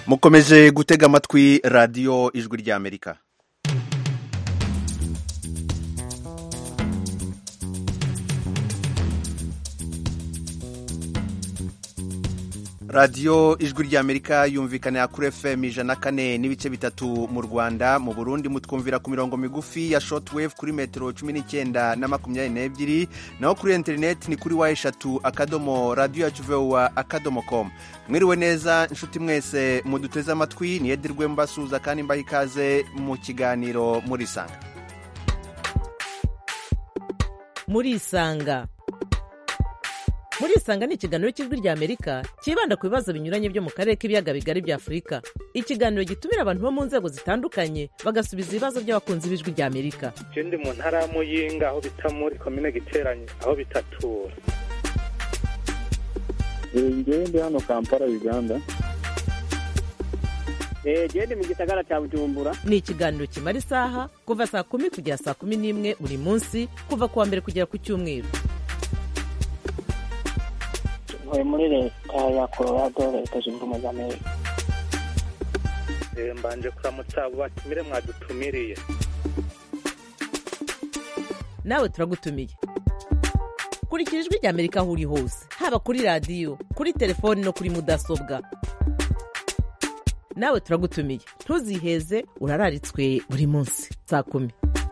mukomeje gutega amatwi radiyo ijwi ry'amerika radiyo ijwi ry'amerika yumvikanira kuri fm ijana kane n'ibice bitatu mu rwanda mu burundi mutwumvira ku mirongo migufi ya shotwave kuri metero cumi n'icyenda na makumyabiri n'ebyiri naho kuri interineti ni kuri wa eshatu akadomo radiyo yacu vowa akadomo komu mwiriwe neza inshuti mwese muduteze amatwi niyedirwe mbasuhuza kandi mbaha ikaze mu kiganiro murisanga murisanga murisanga ni ikiganiro cy'ijwi rya amerika cyibanda ku bibazo binyuranye byo mu karere k'ibiyaga bigari bya afurika ikiganiro gitumira abantu bo mu nzego zitandukanye bagasubiza ibibazo by'abakunzi b'ijwi rya amerika je ndi mu ntara ya muyinga aho bita muri komine giteranye aho bitatura ngewe ndi hano kampala uganda genda mu gisagara cya bujumbura ni ikiganiro kimara isaha kuva saa kumi kugera saa kumi n'imwe buri munsi kuva ku wa mbere kugera ku cyumweru ntuye muri leta ya colorado leta zunze ubumwe za amerika Eh, mbanje kuramutsa abo batumire mwadutumiriye nawe turagutumiye kurikira ijwi rya amerika aho uri hose haba kuri radiyo kuri telefoni no kuri mudasobwa nawe turagutumiye ntuziheze urararitswe buri munsi saa kumi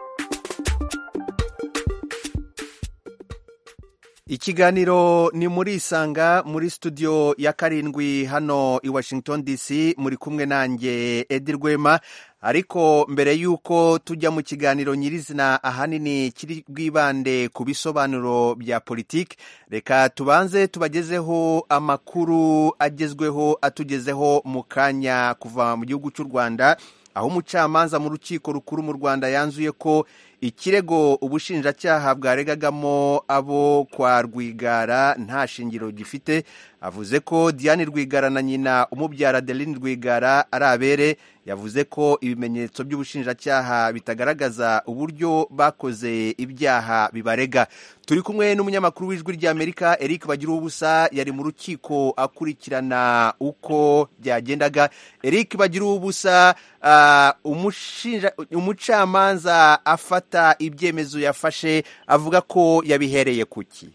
ikiganiro ni muri isanga muri studio ya karindwi hano i washington dc muri kumwe nanjye edi rwema ariko mbere y'uko tujya mu kiganiro nyirizina ahanini kiri bwibande ku bisobanuro bya politiki reka tubanze tubagezeho amakuru agezweho atugezeho mu kanya kuva mu gihugu cy'u rwanda aho umucamanza mu rukiko rukuru mu rwanda yanzuye ko ikirego ubushinjacyaha bwaregagamo abo kwa rwigara nta shingiro gifite avuze ko diane rwigara na nyina umubyara adeline rwigara ari abere yavuze ko ibimenyetso by'ubushinjacyaha bitagaragaza uburyo bakoze ibyaha bibarega turi kumwe n'umunyamakuru w'ijwi ry'amerika eric bagira ubusa yari mu rukiko akurikirana uko byagendaga eric bagira ubusa uh, umucamanza afata ibyemezo yafashe avuga ko yabihereye kuki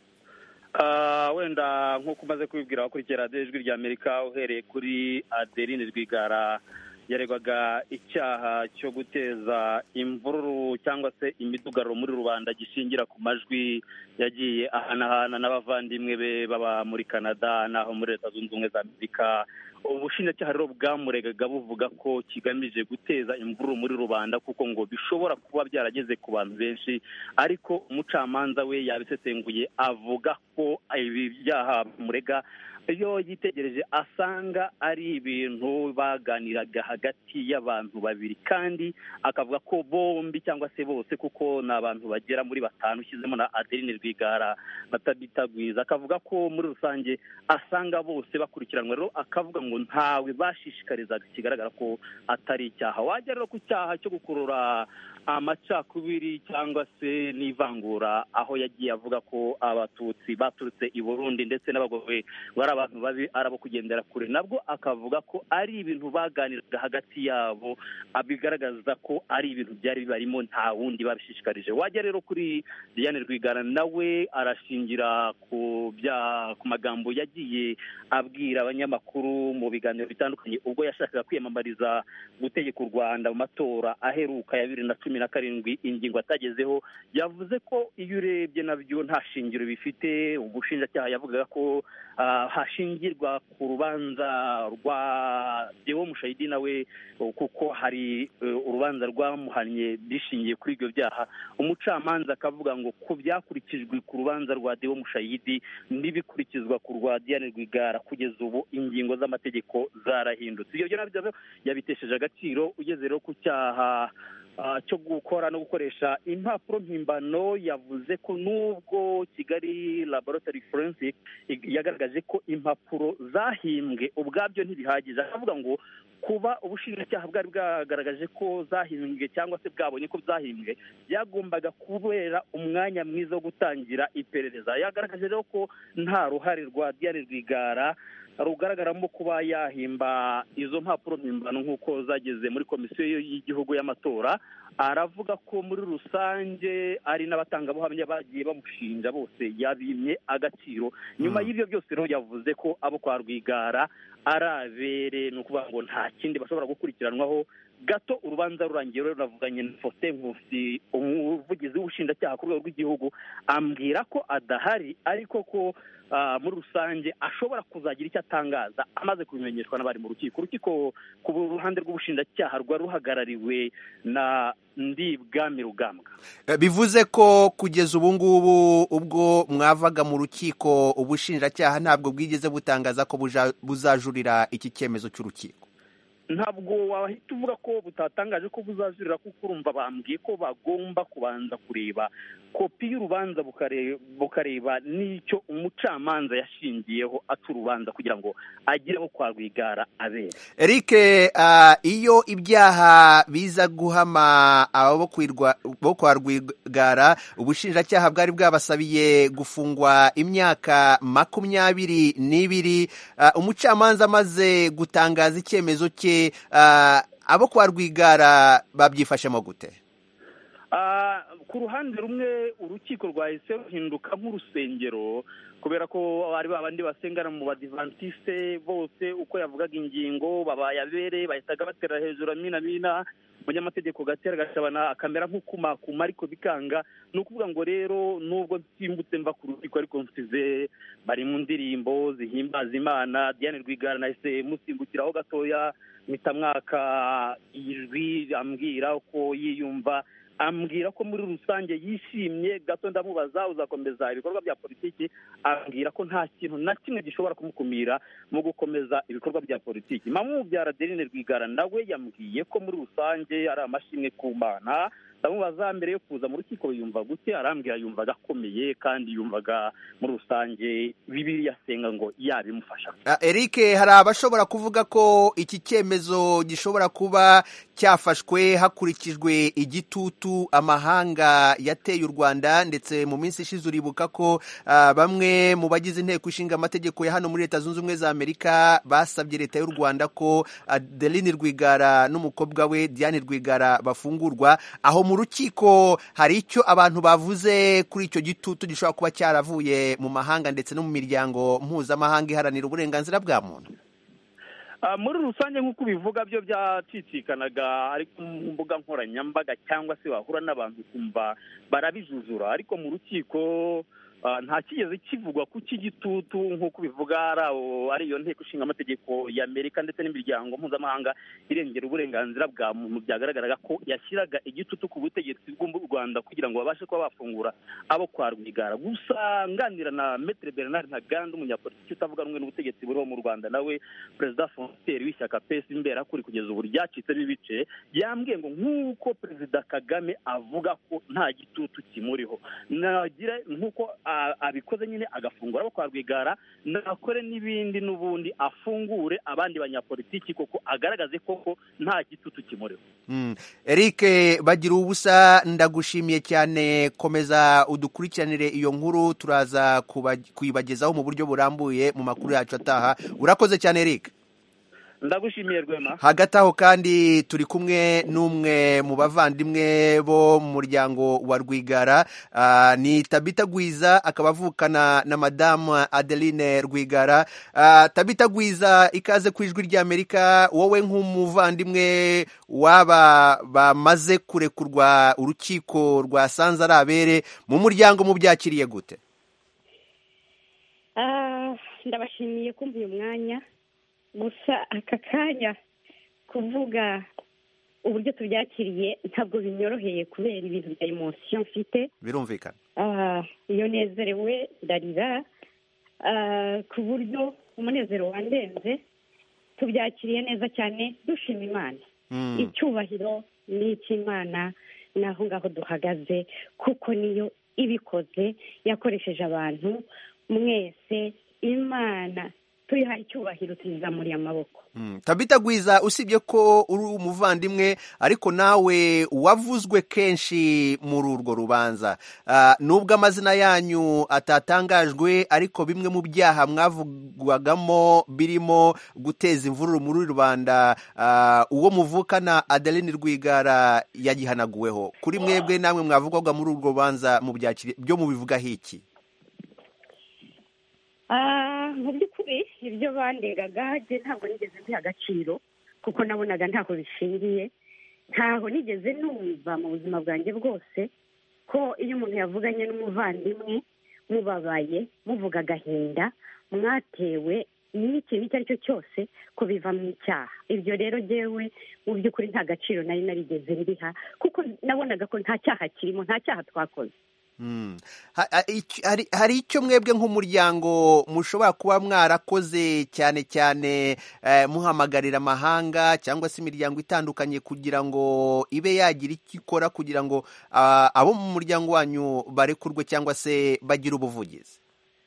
wenda nk'uko umaze kubibwira abakurikira radiyo ijwi rya amerika uhereye kuri adeline rwigara yaregwaga icyaha cyo guteza imvururu cyangwa se imidugararo muri rubanda gishingira ku majwi yagiye ahanahana n'abavandimwe be baba muri canada n'aho muri leta zunze ubumwe za amerika ubushinjacyaha rero bwamuregaga buvuga ko kigamije guteza imvururu muri rubanda kuko ngo bishobora kuba byarageze ku bantu benshi ariko umucamanza we yabisesenguye avuga ko ibi byaha bamurega iyo yitegereje asanga ari ibintu baganiraga hagati y'abantu babiri kandi akavuga ko bombi cyangwa se bose kuko ni abantu bagera muri batanu ushyizemo na adeline rwigara na tabita gwiza akavuga ko muri rusange asanga bose bakurikiranwa rero akavuga ngo ntawe bashishikarizaga kigaragara ko atari icyaha wajya rero ku cyaha cyo gukurura amacakubiri cyangwa se n'ivangura aho yagiye avuga ko abatutsi baturutse i burundi ndetse n'abagore bari abantu babi ari abo kugendera kure nabwo akavuga ko ari ibintu baganiraga hagati yabo bigaragaza ko ari ibintu byari bibarimo nta wundi babishishikarije wajya rero kuri diane rwigara nawe arashingira ku bya ku magambo yagiye abwira abanyamakuru mu biganiro bitandukanye ubwo yashakaga kwiyamamariza gutegeka u rwanda mu matora aheruka ya bibiri na cumi na karindwi ingingo atagezeho yavuze ko iyo urebye nabyo nta shingiro bifite ubushinjacyaha yavugaga ko hashingirwa ku rubanza rwa dewo mushayidi nawe kuko hari urubanza rwamuhannye bishingiye kuri ibyo byaha umucamanza akavuga ngo ku byakurikijwe ku rubanza rwa dewo mushayidi n'ibikurikizwa ku rwa diane rwigara kugeza ubu ingingo z'amategeko zarahindutse ibyo nabyo yabitesheje agaciro ugeze rero ku cyaha cyo gukora no gukoresha impapuro mpimbano yavuze ko nubwo kigali laboratory forensic yagaragaje ko impapuro zahimbwe ubwabyo ntibihagije akavuga ngo kuba ubushinjacyaha bwari bwagaragaje ko zahimbwe cyangwa se bwabonye ko zahimbwe byagombaga kubera umwanya mwiza wo gutangira iperereza yagaragaje rero ko nta ruhare rwa diane rwigara rugaragaramo kuba yahimba izo mpapuro mpimbano nk'uko zageze muri komisiyo y'igihugu y'amatora aravuga ko muri rusange ari n'abatangabuhamya bagiye bamushinja bose yabimye agaciro nyuma y'ibyo byose rero yavuze ko abo kwa rwigara ari abere ni ukuvuga ngo nta kindi bashobora gukurikiranwaho gato urubanza rurangiye rero navuganye na Faustin Nkusi umuvugizi w'ubushinjacyaha ku rwego rw'igihugu ambwira ko adahari ariko ko ah, muri rusange ashobora kuzagira icyo atangaza amaze kubimenyeshwa n'abari mu rukiko urukiko ku ruhande rw'ubushinjacyaha rwari ruhagarariwe na ndibwami rugambwa Eh, bivuze ko kugeza ubu ngubu ubwo mwavaga mu rukiko ubushinjacyaha ntabwo bwigeze butangaza ko buja- buzajurira iki cyemezo cy'urukiko ntabwo wahita uvuga ko butatangaje ko buzajurira kuko urumva bambwiye ko bagomba kubanza kureba kopi y'urubanza bukare- bukareba n'icyo umucamanza yashingiyeho aca urubanza kugira ngo agire aho kwa rwigara abera Eric ah, iyo ibyaha biza guhama abo bo kwirwa- bo kwa rwigara ubushinjacyaha bwari bwabasabiye gufungwa imyaka makumyabiri n'ibiri Ah, umucamanza amaze gutangaza icyemezo cye ah, abo kwa rwigara babyifashemo gute Ah, ku ruhande rumwe urukiko rwahise ruhinduka nk'urusengero kubera ko ari ba bandi basengana mu badivantiste bose uko yavugaga ingingo babaye abere bahitaga batera hejuru amina mina umunyamategeko gatera gashabana akamera nk'ukumakuma ariko bikanga ni ukuvuga ngo rero nubwo nsimbutse mva ku rukiko ariko msize bari mu ndirimbo zihimbaza imana diane rwigara nahise musimbukiraho gatoya mpita mwaka ijwi ambwira uko yiyumva ambwira ko muri rusange yishimye gato ndamubaza uzakomeza ibikorwa bya politiki ambwira ko nta kintu na kimwe gishobora kumukumira mu gukomeza ibikorwa bya politiki mama umubyara Adeline Rwigara nawe yambwiye ko muri rusange ari amashimwe ku mana ndamubaza mbere yo kuza mu rukiko yumva gute arambwira yumvaga akomeye kandi yumvaga muri rusange bibiriya asenga ngo yabimufasha Ah, Eric hari abashobora kuvuga ko iki cyemezo gishobora kuba cyafashwe hakurikijwe igitutu amahanga yateye u Rwanda ndetse mu minsi ishize uribuka ko ah, bamwe mu bagize inteko ishinga amategeko ya hano muri Leta Zunze Ubumwe za Amerika basabye leta y'u Rwanda ko Adeline Rwigara n'umukobwa we Diane Rwigara bafungurwa aho mu rukiko hari icyo abantu bavuze kuri icyo gitutu gishobora kuba cyaravuye mu mahanga ndetse no mu miryango mpuzamahanga iharanira uburenganzira bwa muntu Ah, muri rusange nk'uko ubivuga byo byacicikanaga ariko ku mbuga nkoranyambaga cyangwa se wahura n'abantu ukumva barabijujura ariko mu rukiko ah, nta kigeze kivugwa ku cy'igitutu nk'uko ubivuga ari abo- ari iyo nteko ishinga amategeko y'amerika ndetse n'imiryango mpuzamahanga irengera uburenganzira bwa muntu byagaragaraga ko yashyiraga igitutu ku butegetsi bw'u rwanda kugira ngo babashe kuba bafungura abo kwa rwigara gusa nganira na metere bernard ntaganda umunyapolitiki utavuga rumwe n'ubutegetsi buriho mu rwanda nawe perezida fonsiteri w'ishyaka pesi imbera kuri kugeza ubu ryacitsemo ibice yambwiye ngo nk'uko perezida kagame avuga ko nta gitutu kimuriho nagira nk'uko a- abikoze nyine agafungura abo kwa rwigara nakore n'ibindi n'ubundi afungure abandi banyapolitiki koko agaragaze koko nta gitutu kimuriho Mm. Eric bagira ubusa ndagushimiye cyane komeza udukurikiranire iyo nkuru turaza kuba- kuyibagezaho mu buryo burambuye mu makuru yacu ataha urakoze cyane Eric ndagushimiye rwema hagati aho kandi turi kumwe n'umwe mu bavandimwe bo mu muryango wa rwigara ah, ni tabita gwiza akaba avukana na madamu adeline rwigara Ah, tabita gwiza ikaze ku ijwi ry'amerika wowe nk'umuvandimwe w'aba bamaze kurekurwa urukiko rwasanze ari abere mu muryango mubyakiriye gute Ah, ndabashimiye kumva uyu mwanya gusa aka kanya kuvuga uburyo tubyakiriye ntabwo binyoroheye kubera ibintu bya emosiyo mfite birumvikana Ah, iyo nezerewe ndarira Ah, ku buryo umunezero wandenze tubyakiriye neza cyane dushima imana Mm. icyubahiro ni icy'imana ni aho ngaho duhagaze kuko niyo ibikoze yakoresheje abantu mwese imana tuyihaye icyubahiro tuyizamuriye amaboko Mm. tabita gwiza usibye ko uri umuvandimwe ariko nawe wavuzwe kenshi muri urwo rubanza Ah, nubwo amazina yanyu atatangajwe ariko bimwe mu byaha mwavu- byavurirwagamo birimo guteza imvururu muri rubanda ah, uwo muvukana adeline rwigara yagihanaguweho kuri mwebwe namwe mwavugwaga muri urwo rubanza mu byakiri byo mubivugaho iki Ah, mu by'ukuri ibyo bandegaga njye ntabwo nigeze mbiha agaciro kuko nabonaga ntaho bishingiye ntaho nigeze numva mu buzima bwanjye bwose ko iyo umuntu yavuganye n'umuvandimwe mubabaye muvuga agahinda mwatewe n'ikintu icyo ari cyo cyose ko biva mu icyaha ibyo rero jyewe mu by'ukuri nta gaciro nari narigeze mbiha kuko nabonaga ko nta cyaha kirimo nta cyaha twakoze Mm. Ha- ha- iki- hari hari icyo mwebwe nk'umuryango mushobora kuba mwarakoze cyane cyane eh, muhamagarira amahanga cyangwa se imiryango itandukanye kugira ngo ibe yagira icyo ikora kugira ngo ah, abo mu muryango wanyu barekurwe cyangwa se bagire ubuvugizi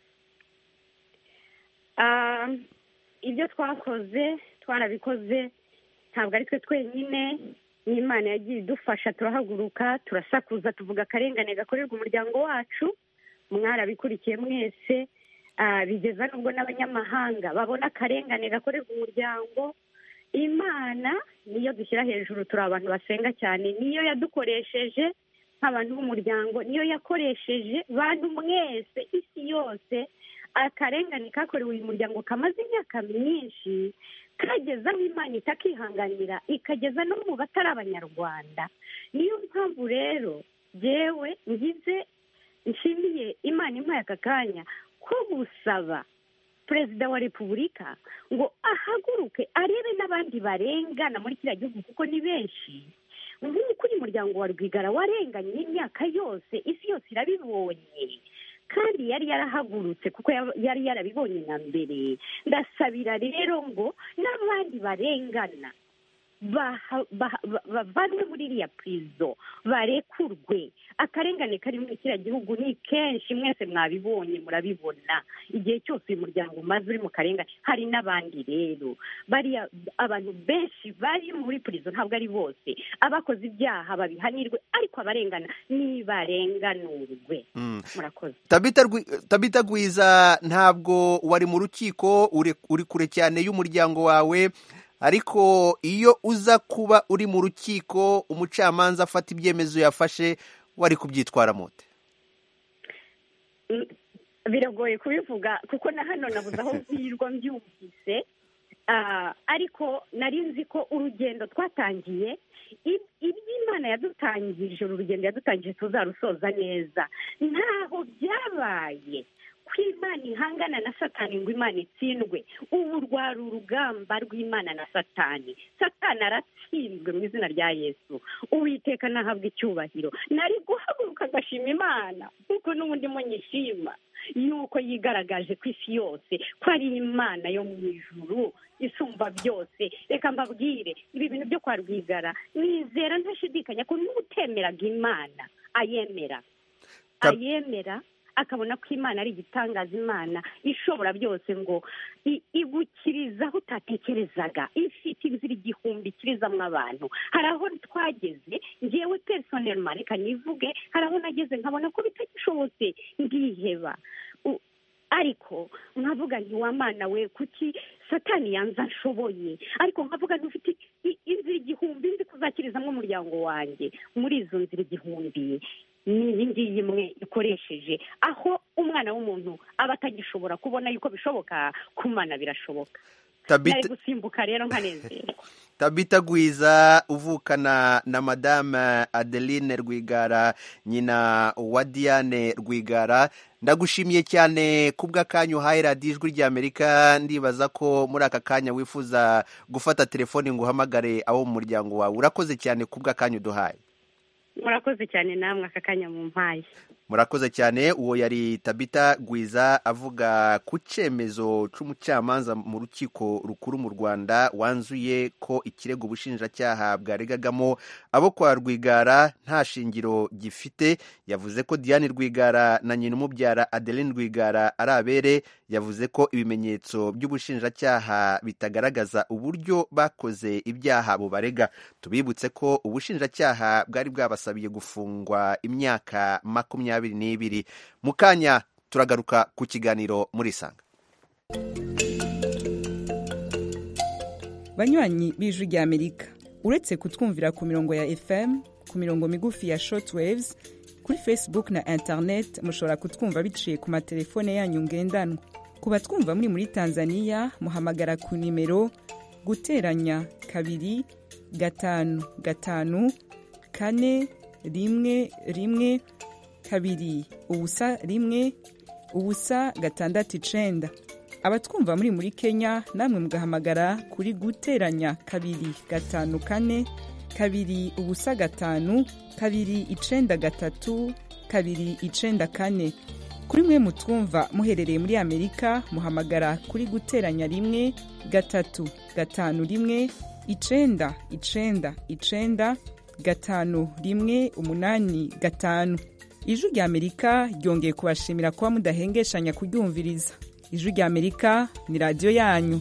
Ah, ibyo twakoze twarabikoze ntabwo ari twe twenyine n'imana yagiye idufasha turahaguruka turasakuza tuvuga akarengane gakorerwa umuryango wacu mwarabikurikiye mwese ah, bigeza n'ubwo n'abanyamahanga babona akarengane gakorerwa umuryango imana niyo dushyira hejuru turi abantu basenga cyane niyo yadukoresheje nk'abantu b'umuryango niyo yakoresheje bantu mwese isi yose akarengane kakorewe uyu muryango kamaze imyaka myinshi kageza aho imana itakihanganira ikageza no mu batari abanyarwanda niyo mpamvu rero jyewe ngize nshimiye imana impaye aka kanya ko gusaba perezida wa repubulika ngo ahaguruke arebe n'abandi barengana muri kiriya gihugu kuko ni benshi nk'uko uyu muryango wa rwigara warenganye imyaka yose isi yose irabibonye kandi yari yarahagurutse kuko ya- yari yarabibonye na mbere ndasabira rero ngo n'abandi barengana baha- baha- ba- bavanwe muri iriya purizo barekurwe akarengane kari muri kiriya gihugu ni kenshi mwese mwabibonye murabibona igihe cyose uyu muryango umaze uri mu karengane hari n'abandi rero bariya abantu benshi bari muri purizo ntabwo ari bose abakoze ibyaha babihanirwe ariko abarengana nibarenganurwe Mm. murakoze Tabita Rwi- Tabita Gwiza ntabwo wari mu rukiko uri uri kure cyane y'umuryango wawe ariko iyo uza kuba uri mu rukiko umucamanza afata ibyemezo yafashe wari kubyitwara mute Mm, biragoye kubivuga kuko na hano nabuze aho mvirwa mbyumvise Ah, ariko nari nzi ko urugendo twatangiye ib- iby'imana yadutangije uru rugendo yadutangije tuzarusoza neza ntaho byabaye ko imana ihangana na satani ngo imana itsindwe ubu rwari urugamba rw'imana na satani satani aratsinzwe mu izina rya yesu uwiteka nahabwa icyubahiro nari guhaguruka agashima imana kuko n'ubundi mo nyishima yuko yigaragaje ku isi yose ko ari imana yo mu ijuru isumba byose reka mbabwire ibi bintu byo kwa rwigara nizera ntashidikanya ko n'utemeraga imana ayemera Tab- ayemera akabona ko imana ari igitangaza imana ishobora byose ngo i- igukiriza aho utatekerezaga ifite inzira igihumbi ikirizamo abantu hari aho twageze ngewe personelma reka nivuge hari aho nageze nkabona ko bitagishobotse ndiheba U- ariko nkavuga nti wa mana we kuki satani yanze ashoboye ariko nkavuga nti ufite i- inzira igihumbi nzi kuzakirizamo umuryango wanjye muri izo nzira igihumbi ni iyi ngiyi imwe ikoresheje aho umwana w'umuntu aba atagishobora kubona yuko bishoboka ku mana birashoboka nari Tabita gusimbuka rero nkanezerwa Tabita Gwiza uvukana na Madame Adeline Rwigara nyina wa Diane Rwigara ndagushimiye cyane kubw'akanya uhaye radiyo ijwi ry'Amerika ndibaza ko muri aka kanya wifuza gufata telefoni ngo uhamagare abo mu muryango wawe urakoze cyane kubw'akanya uduhaye murakoze cyane namwe aka kanya mu mpaye murakoze cyane uwo yari tabita gwiza avuga ku cyemezo cy'umucamanza mu rukiko rukuru mu rwanda wanzuye ko ikirego ubushinjacyaha bwaregagamo abo kwa rwigara nta shingiro gifite yavuze ko diane rwigara na nyina umubyara adeline rwigara ari abere yavuze ko ibimenyetso by'ubushinjacyaha bitagaragaza uburyo bakoze ibyaha bubarega tubibutse ko ubushinjacyaha bwari bwabasabiye gufungwa imyaka makumyabiri n'ibiri mu kanya turagaruka ku kiganiro muri isanga banywanyi b'ijwi rya amerika uretse kutwumvira ku mirongo ya fm ku mirongo migufi ya shortwaves kuri facebook na internet mushobora kutwumva biciye ku matelefone yanyu ngendanwa ku batwumva muri muri tanzania muhamagara ku nimero guteranya kabiri gatanu gatanu kane rimwe rimwe kabiri ubusa rimwe ubusa gatandatu icenda abatwumva muri muri kenya namwe mugahamagara kuri guteranya kabiri gatanu kane kabiri ubusa gatanu kabiri icenda gatatu kabiri icenda kane kuri mwe mutwumva muherereye muri amerika muhamagara kuri guteranya rimwe gatatu gatanu rimwe icenda icenda icenda gatanu rimwe umunani gatanu ijwi rya amerika ryongeye kubashimira kuba mudahengeshanya kuryumviriza ijwi rya amerika ni radiyo yanyu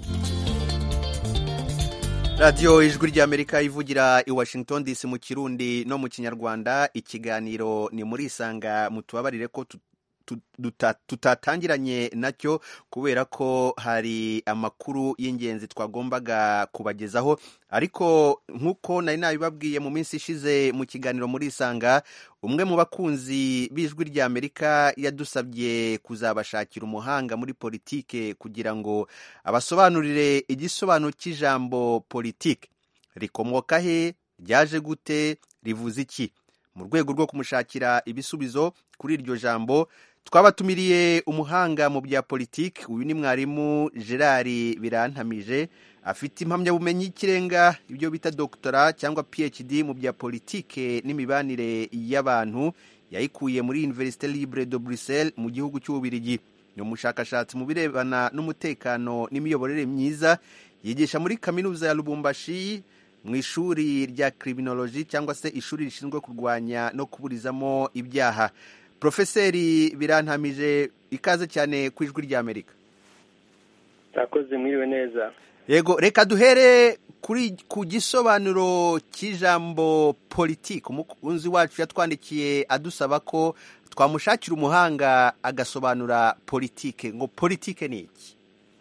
radiyo ijwi ry'amerika ivugira i washington dc mu kirundi no mu kinyarwanda ikiganiro ni muri isanga mutubabarire ko tu- tu- duta- tutatangiranye nacyo kubera ko hari amakuru y'ingenzi twagombaga kubagezaho ariko nk'uko nari nabibabwiye mu minsi ishize mu kiganiro muri isanga umwe mu bakunzi b'ijwi ry'amerika yadusabye kuzabashakira umuhanga muri politike kugira ngo abasobanurire igisobanuro cy'ijambo politike rikomoka he ryaje gute rivuze iki mu rwego rwo kumushakira ibisubizo kuri iryo jambo twabatumiriye umuhanga mu bya politiki uyu ni mwarimu gerard birantamije afite impamyabumenyi y'ikirenga ibyo bita doktora cyangwa phd mu bya politike n'imibanire y'abantu yayikuye muri universite libre de bruxelles mu gihugu cy'ububirigi ni umushakashatsi mu birebana n'umutekano n'imiyoborere myiza yigisha muri kaminuza ya lubumbashi mu ishuri rya criminology cyangwa se ishuri rishinzwe kurwanya no kuburizamo ibyaha profeseri birantamije ikaze cyane ku ijwi ry'amerika Murakoze mwiriwe neza yego reka duhere kuri ku gisobanuro cy'ijambo politiki umukunzi wacu yatwandikiye adusaba ko twamushakira umuhanga agasobanura politike ngo politike ni iki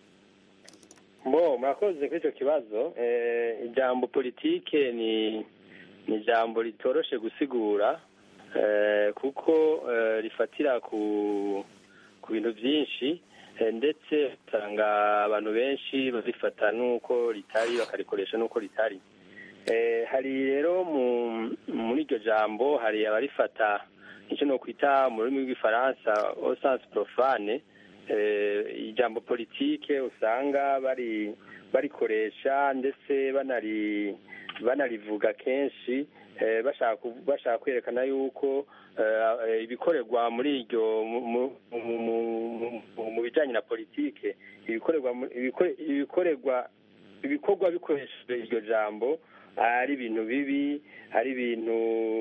mbo murakoze kuri icyo kibazo Eh, ijambo politike ni ni ijambo ritoroshe gusigura eh, kuko eh, rifatira ku ku bintu byinshi eh, ndetse usanga abantu benshi bazifata n'uko ritari bakarikoresha n'uko ritari Eh, hari rero mu muri iryo jambo hari abarifata icyo no kwita mu rurimi rw'igifaransa au sens profane eh, ijambo politike usanga bari barikoresha ndetse banari banarivuga kenshi eh, bashaka kuv- bashaka kwerekana yuko eh, ibikorerwa muri iryo mu- mu- mu- mu- mu- mu bijyanye na politike ibikorerwa mu- ibikore- ibikorerwa ibikorwa bikoresheje iryo jambo ari ibintu bibi ari ibintu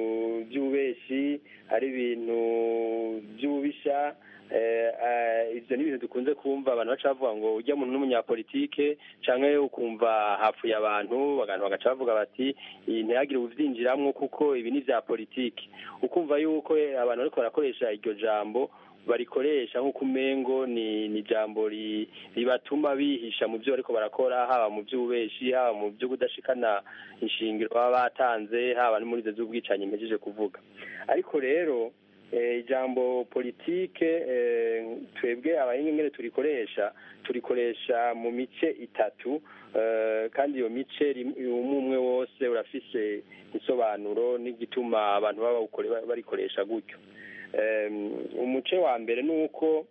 by'ububeshi ari ibintu by'ububisha eh, eh, ibyo ni ibintu dukunze kumva abantu baca bavuga ngo ujya muntu n'umunyapolitike cyangwa ukumva hapfuye abantu abantu bagaca bavuga bati iyi ntihagire ubyinjiramo kuko ibi ni ibya politiki ukumva yuko eh, abantu bariko barakoresha iryo jambo barikoresha nk'uko umengo ni ni ijambo ri- ribatuma bihisha mu byo bariko barakora haba mu by'ububeshi haba mu byo kudashikana inshingiro baba batanze haba no muri izo z'ubwicanyi mpejeje kuvuga ariko rero eh, ijambo politike eh, twebwe abahinga ingene turikoresha turikoresha mu mice itatu eh, kandi iyo mice rim- umwe umwe wose urafise isobanuro n'igituma abantu baba bawukore- barikoresha gutyo Em, umuce wa mbere ni uko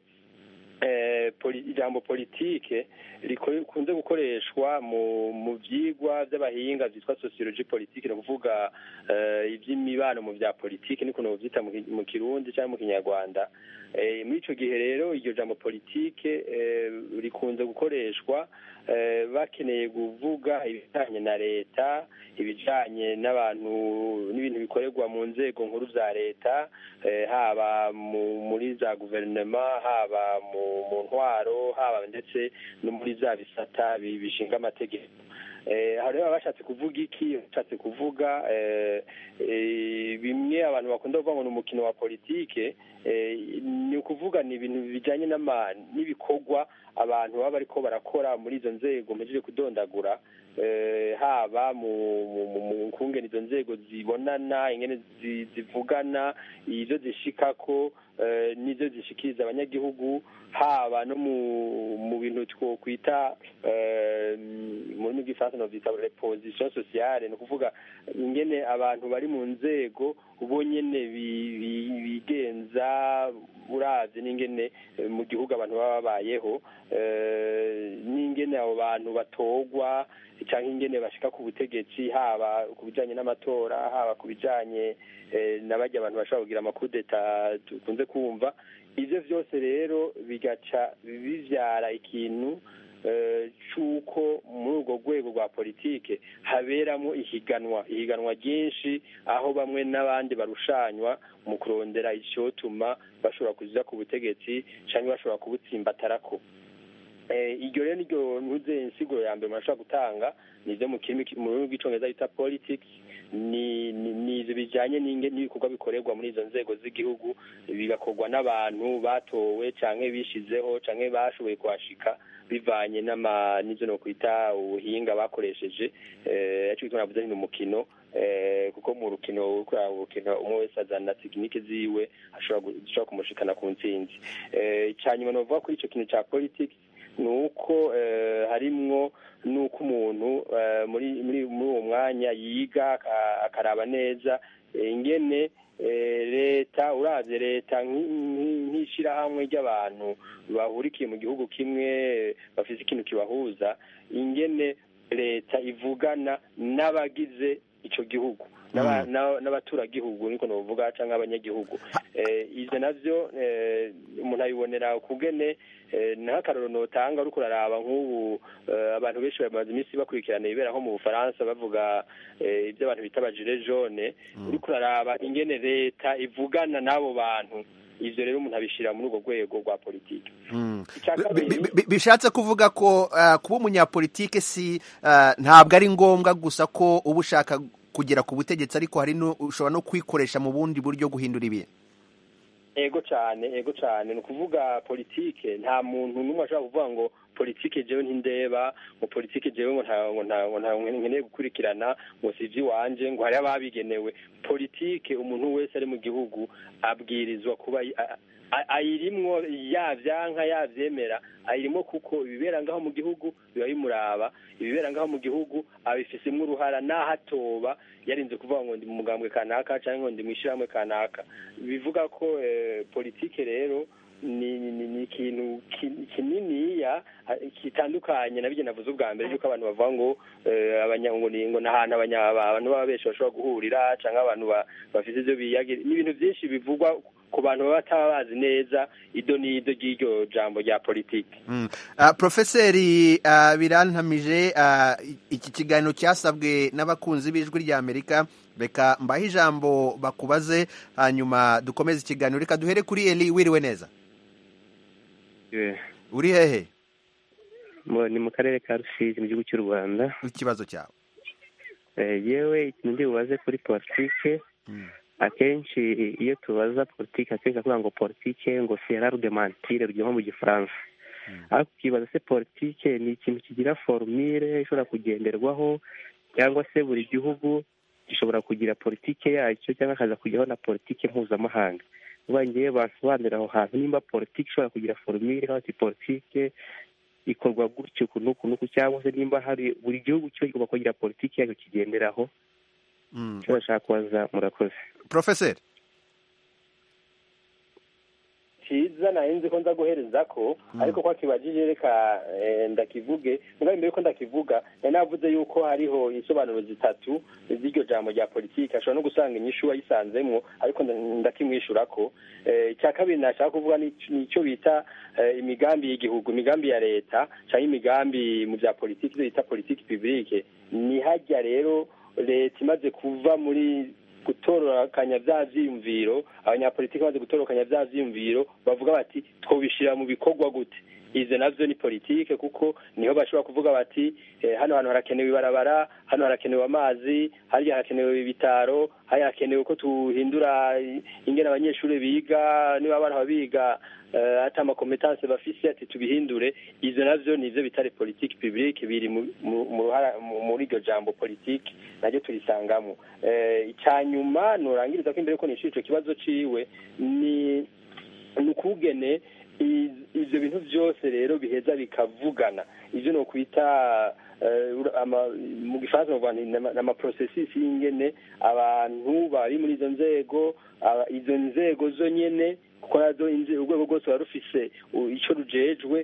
eh, poli- ijambo politike riko- rikunze gukoreshwa mu mu vyigwa vy'abahinga vyitwa sociologie politique ni ukuvuga eh, ivy'imibano mu vya politike niko novyita mu ki- mu kirundi canke mu kinyarwanda Eh, muri ico gihe rero iryo jambo politike eh, rikunze gukoreshwa eh, bakeneye kuvuga ibijanye na leta ibijanye n'abantu n'ibintu bikorerwa mu nzego nkuru za leta eh, haba mu- muri za guverinoma haba mu mu ntwaro haba ndetse no muri za bisata bi- bishinga amategeko Eh, hari baba bashatse kuvuga iki bashatse kuvuga eh, eh, bimwe abantu bakunda kuvuga ngo ni umukino wa politike eh, ni ukuvuga ni ibintu bijyanye n'ama- n'ibikorwa abantu baba bariko barakora muri izo nzego mpejeje kudondagura haba mu kungena izo nzego zibonana ingene zivugana izo zishikako n'izo zishikiriza abanyagihugu haba no mu bintu twokwita mu rurimi rw'ifaransa novyita reposition sociale ni ukuvuga ingene abantu bari mu nzego bo nyene bigenza uravye n'ingene mu gihugu abantu baba babayeho n'ingene abo bantu batorwa cyangwa ingene bashika ku butegetsi haba ku bijanye n'amatora haba ku bijanye n'abajya abantu bashobora kugira amakudeta dukunze kumva ivyo vyose rero bigaca bivyara ikintu cy'uko muri urwo rwego rwa politike haberamo ihiganwa ihiganwa ryinshi aho bamwe n'abandi barushanywa mu kurondera icyotuma bashobora kuza ku butegetsi cyangwa bashobora kubutsimbatarako iryo rero niryo ntuze insiguro ya mbere umuntu ashobora gutanga ni ibyo mu rurimi rw'icyongereza bita politics ni ibyo bijyanye n'ibikorwa bikorerwa muri izo nzego z'igihugu bigakorwa n'abantu batowe cyangwa bishizeho cyangwa bashoboye kuhashika bivanye n'ibyo no kwita ubuhinga bakoresheje icyo bituma navuze ni umukino kuko mu rukino urukino umwe wese azana tekinike ziwe ashobora kumushikana ku ntsinzi icya nyuma ni ukuvuga kuri icyo kintu cya politics ni uko harimwo n'uko umuntu muri muri uwo mwanya yiga akaraba neza ingene leta urabye leta nk'ishyirahamwe ry'abantu bahurikiye mu gihugu kimwe bafite ikintu kibahuza ingene leta ivugana n'abagize icyo gihugu n'abaturagihugu niko navuga cyangwa abanyagihugu ibyo nabyo umuntu abibonera ukugene n'akararo notanga uri kuraraba nk'ubu abantu benshi bamaze iminsi bakurikirana ibibera nko mu bufaransa bavuga ibyo abantu bita abajire jone uri kuraraba ingene leta ivugana n'abo bantu ivyo rero umuntu abishira muri urwo rwego rwa politike bishatse kuvuga ko kuba umunyapolitike si ntabwo ari ngombwa gusa ko uba ushaka kugera ku butegetsi ariko hari ushobora no kwikoresha mu bundi buryo guhindura ibintu ego cyane ego cyane ni ukuvuga politike nta muntu n'umwe ashobora kuvuga ngo politike jewe ntindeba ngo politike jewe ngo ntabwo nkeneye gukurikirana ngo si iby'iwanje ngo hari ababigenewe politike umuntu wese ari mu gihugu abwirizwa kuba ayirimwo yavyanka yavyemera ayirimwo kuko ibibera ngaho mu gihugu biba bimuraba ibibera ngaho mu gihugu abifisemwo uruhara naho atoba yarinze kuvuga ngo ndi mu mugambwe kanaka cyangwa ngo ndi mu ishyirahamwe kanaka bivuga ko politike rero ni ni ikintu kininiya kitandukanye na byo navuze ubwa mbere yuko abantu bavuga ngo ngo ni ahantu abantu baba benshi bashobora guhurira cyangwa abantu bafite ibyo biyagira ni ibintu byinshi bivugwa ku bantu baba bataba bazi neza ido n'ido ry'iryo jambo rya politiki porofeseri birantamije iki kiganiro cyasabwe n'abakunzi b'ijwi ry'amerika reka mbahe ijambo bakubaze hanyuma dukomeze ikiganiro reka duhere kuri eri wiriwe neza uri hehe ni mu karere ka rusizi mu gihugu cy'u rwanda ikibazo cyawe yewe ikintu ndi bubaze kuri politike akenshi iyo tubaza politiki akenshi avuga ngo politike ngo sera rudemantire ruryoha mu gifaransa ariko ukibaza se politike ni ikintu kigira forumire ishobora kugenderwaho cyangwa se buri gihugu gishobora kugira politike yacyo cyangwa hakaza kujyaho na politike mpuzamahanga uba ngewe basobanurira aho hantu nimba politike ishobora kugira forumire cyangwa se politike ikorwa gutyo uku n'uku n'uku cyangwa se nimba hari buri gihugu cyo kigomba kugira politike yacyo kigenderaho icyo bashaka kubaza murakoze porofeseri cyiza nari nzi ko nza guhereza ko ariko ko akibajije reka ndakivuge mbwa mbere ko ndakivuga nari navuze yuko hariho insobanuro zitatu z'iryo jambo rya politiki ashobora no gusanga inyishu wayisanzemo ariko ndakimwishyura ko icya kabiri nashaka kuvuga ni icyo bita imigambi y'igihugu imigambi ya leta cyangwa imigambi mu bya politiki ibyo bita politiki pibulike ni hajya rero leta imaze kuva muri gutororokanya bya vyiyumviro abanyapolitiki bamaze gutororokanya bya vyiyumviro bavuga bati twobishira mu bikorwa gute izo navyo ni politike kuko niho bashobora kuvuga bati eh, hano hantu harakenewe ibarabara hano harakenewe amazi hariya harakenewe ibitaro hariya harakenewe ko tuhindura ingene abanyeshuri biga niba abana biga eh, ata amakompetanse bafise ati tubihindure izo navyo nivyo bitari politike publique biri mu- mu- mu ruhara- mu- muri iryo jambo politike naryo turisangamo Eh, icya nyuma nurangiriza ko imbere yuko nishura ico kibazo ciwe ni ni ukugene i- ivyo bintu vyose rero biheza bikavugana ivyo no kwita eh, ura- ama- mu gifaransa bavuga nti nama- n'amaprocessus y'ingene abantu bari muri izo nzego aba- izo nzego zo nyene kuko nazo inze- urwego rwose ruba rufise u- ico rujejwe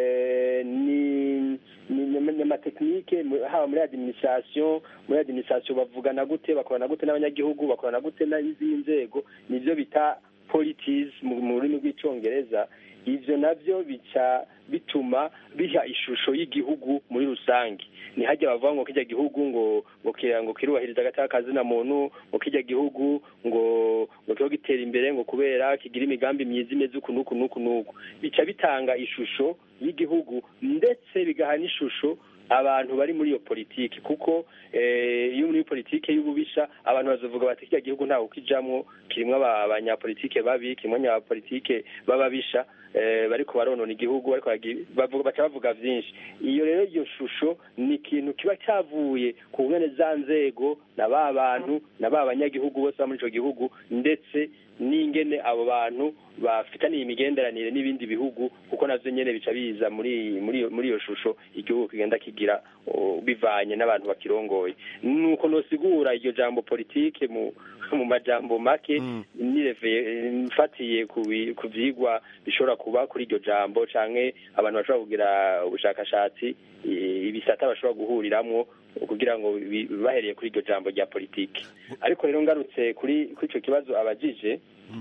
eh, ni ni- ni ni amatekinike mu- haba muri administration muri administration bavugana gute bakorana gute n'abanyagihugu bakorana gute n'izindi nzego nivyo bita polities mu mu rurimi rw'icongereza ivyo navyo bica bituma biha ishusho y'igihugu muri rusange ni hajya bavuga ngo kirya gihugu ngo ngo kira ngo kirubahiriza agateka kazina muntu ngo kirya gihugu ngo ngo kiba gitera imbere ngo kubera kigira imigambi myiza imeze uku n'uku n'uku n'uku bica bitanga ishusho y'igihugu ndetse bigaha n'ishusho abantu bari muri iyo politiki kuko eh, iyo muri politiki y'ububisha abantu bazovuga bati kirya gihugu ntawe ukijamwo kirimwo aba- abanyapolitike babi kirimwo abanyapolitike b'ababisha eh, bariko baronona igihugu bariko baragi- bavuga baca bavuga vyinshi iyo rero iyo shusho ni ikintu kiba cyavuye ku ngene za nzego na ba bantu na ba banyagihugu bose ba muri ico gihugu ndetse n'ingene abo bantu bafitaniye imigenderanire n'ibindi bihugu kuko navyo nyene bica biza muri muri iyo- muri iyo shusho igihugu kigenda kigira o, bivanye n'abantu bakirongoye nuko nosigura iryo jambo politike mu mu majambo make nireveye mfatiye ku bi- ku vyigwa bishobora kuba kuri iryo jambo canke abantu bashobora kugira ubushakashatsi i- ibisata bashobora guhuriramwo kugira ngo bi- bahereye kuri iryo jambo rya politike ariko rero ngarutse kuri kuri ico kibazo abajije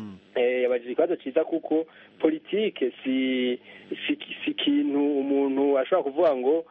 eh, yabajije ikibazo ciza kuko politike si si si ikintu umuntu ashobora kuvuga ngo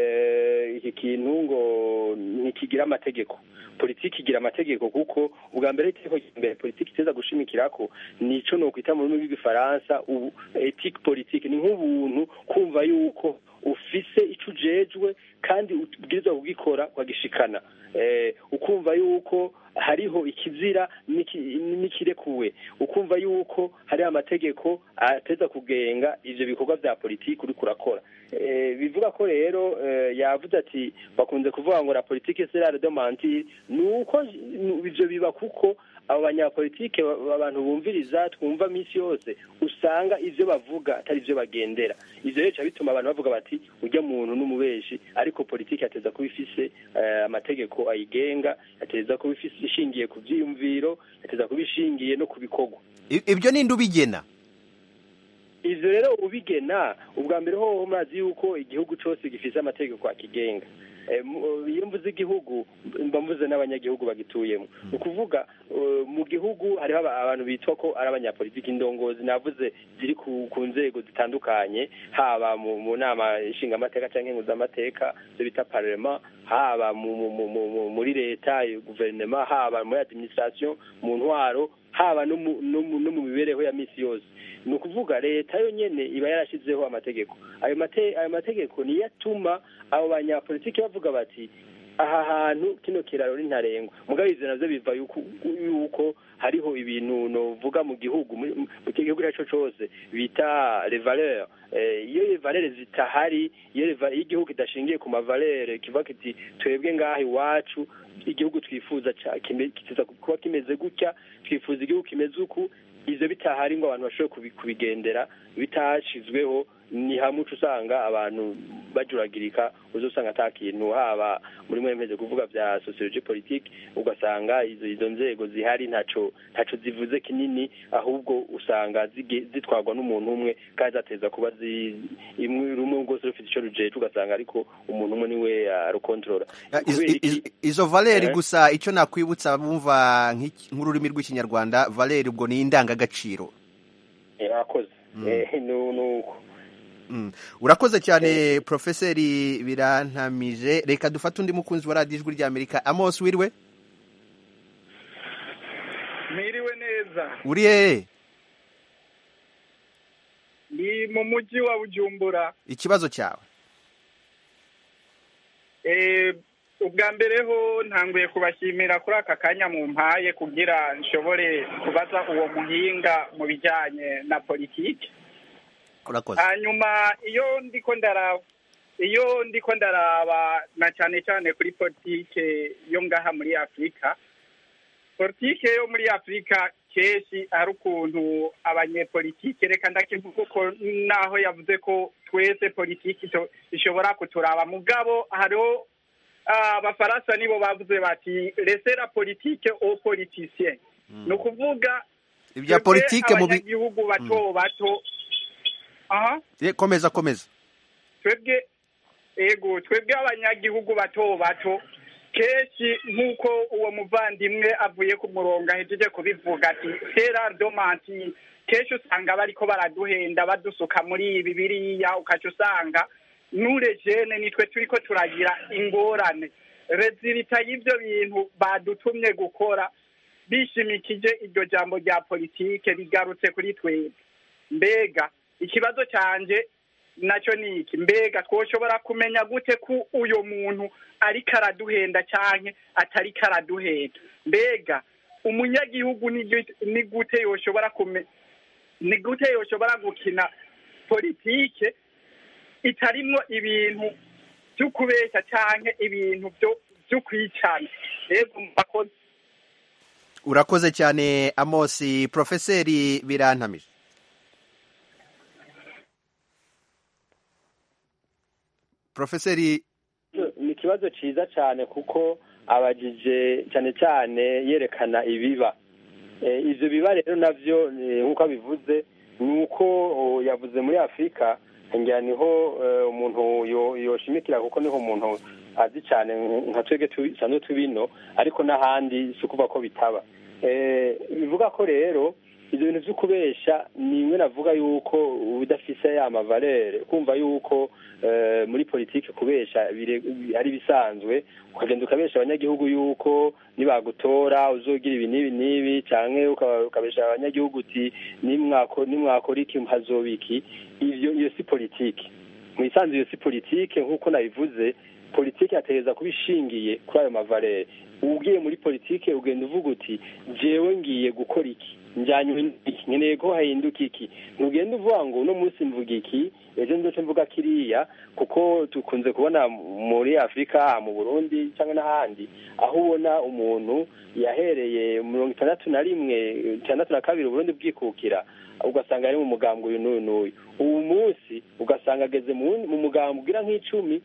eh, iki kintu ngo ntikigira amategeko politiki igira amategeko kuko ubwa mbere itegeko rya mbere politiki iteza gushimikirako nico nokwita mu rurimi rw'igifaransa ubu ethique politique ni nk'ubuntu kumva yuko ufise ico ujejwe kandi ubwirizwa kugikora ukagishikana eh, ukumva yuko hariho ikizira n'iki- n'ikirekuwe ukumva yuko hari amategeko ateza kugenga ivyo bikorwa vya politiki uriko urakora Eh, bivuga ko rero eh, yavuze ati bakunze kuvuga ngo la politique c'est l'art de mentir nuko ivyo biba kuko abo banyapolitike ba- abantu bumviriza twumva minsi yose usanga ivyo bavuga atari ivyo bagendera ivyo rero bica bituma abantu bavuga bati urya muntu n'umubeshi ariko politiki ateza kuba ifise eh, amategeko ayigenga ateza kuba ifise ishingiye ku vyiyumviro ateza kuba ishingiye no ku bikorwa I- ibyo ninde ubigena ivyo rero ubigena ubwa mbere hoho murazi yuko igihugu cose gifise amategeko akigenga Eh, mu- iyo mvuze igihugu mba mvuze n'abanyagihugu bagituyemo ni ukuvuga eh, mu gihugu hariho aba- abantu bitwa ko ari abanyapolitiki indongozi navuze ziri ku ku nzego zitandukanye haba mu mu nama nshingamateka canke nkuzamateka ivyo bita parlement haba mu- mu- mu- mu- mu- muri leta eh, guverinoma haba muri administration mu ntwaro haba no mu- no mu no mu mibereho ya misi yose ni ukuvuga leta yo nyene iba yarashizeho amategeko ayo mate ayo mategeko niyo atuma abo banyapolitiki bavuga bati aha hantu kino kiraro ni ntarengwa mugabo ivyo navyo biva yuko yuko hariho ibintu novuga mu gihugu muri- mu gihugu icyo arico cose bita les valeurs Eh, iyo les valeurs zitahari iyo les va- iyo igihugu kidashingiye ku mavalere kivuga kiti twebwe ngaha iwacu igihugu twifuza ca- kime- kiteza kuba kimeze gutya twifuza igihugu kimeze uku ivyo bitahari ngo abantu bashobore kubi- kubigendera bitashizweho ni hamwe uca usanga abantu bajuragirika uza usanga ata kintu haba muri mwe mpeze kuvuga vya sociologie politique ugasanga izo izo nzego zihari ntaco ntaco zivuze kinini ahubwo usanga zige- zitwarwa n'umuntu umwe kandi zateza kuba zi imwe rumwe rwose rufite ico rujeje ugasanga ariko umuntu umwe niwe arukontorora Ah, iz- Kubera iki? iz- izo valeri Eh? gusa icyo nakwibutsa bumva nk'iki- nk'ururimi rw'ikinyarwanda valeri ubwo ni indangagaciro Eh, akoze Eh, nu- nuko Mm. urakoze cyane profeseri birantamije reka dufate undi mukunzi wa radiyo ijwi ry'amerika amos wiriwe mwiriwe neza uri hehe ni mu mujyi wa bujumbura ikibazo cyawe Eh, ubwa mbere ho ntanguye kubashimira kuri aka kanya mu mpaye kugira nshobore kubaza uwo muhinga mu bijyanye na politiki urakoze hanyuma iyo ndiko ndaraba iyo ndiko ndaraba na cyane cyane kuri politike yo ngaha muri afurika politike yo muri afurika kenshi hari ukuntu abanyepolitike reka ndakivuga uko naho yavuze ko twese politiki to- ishobora kuturaba mugabo hariho ah, abafaransa nibo bavuze bati resera politike au politicien ni ukuvuga ibya twebwe politike mu bi abanyagihugu bato bato aha Eh, komeza komeza twebwe ego twebwe abanyagihugu bato bato kenshi nk'uko uwo muvandimwe avuye ku murongo ahejeje kubivuga ati sera domanti kenshi usanga bariko baraduhenda badusuka muri ibi biriya ukaca usanga nure jene nitwe turiko turagira ingorane rezilita y'ivyo bintu badutumye gukora bishimikije iryo jambo rya politike rigarutse kuri twebwe mbega ikibazo canje nacyo ni iki mbega twoshobora kumenya gute ko uyo muntu ariko araduhenda canke atariko araduhenda mbega umunyagihugu ni gute- ni gute yoshobora kume ni gute yoshobora gukina politike itarimwo ibintu vyo kubeshya canke ibintu vyo vyo kwicana rego mbakoze urakoze cyane amosi porofeseri birantamije porofeseri ni ikibazo cyiza cyane kuko abajije cyane cyane yerekana ibiba Eh, ivyo biba rero navyo eh, nk'uko abivuze ni uko oh, yavuze muri afurika ngira niho eh, umuntu yo- yoshimikira kuko niho umuntu azi cyane nka twebwe dusanzwe tubino ariko n'ahandi si ukuvuga ko bitaba Eh, bivuga ko rero ibyo bintu byo kubesha ni imwe navuga yuko udafise ya mavalere kumva yuko eh, muri politiki kubesha bire- ari bisanzwe ukagenda ukabesha abanyagihugu yuko nibagutora uzogira ibi n'ibi n'ibi canke uka- ukabesha abanyagihugu uti nimwako nimwakora iki hazoba iki ivyo iyo si politiki mu isanzwe iyo si politike nk'uko nabivuze politiki yategereza kuba ishingiye kuri ayo mavalere ugiye muri politike ugenda uvuga uti jewe ngiye gukora iki njyanywe iki nkeneye ko hahinduka iki ntugenda uvuga ngo uno munsi mvuga iki ejo ndoce mvuga kiriya kuko dukunze kubona muri afurika mu burundi cyangwa n'ahandi aho ubona umuntu yahereye mirongo itandatu na rimwe itandatu na kabiri uburundi bwikukira ugasanga ari mu mugambwe uyu n'uyu n'uyu ubu munsi ugasanga ageze mu wundi- mu mugambwe ugira nk'icumi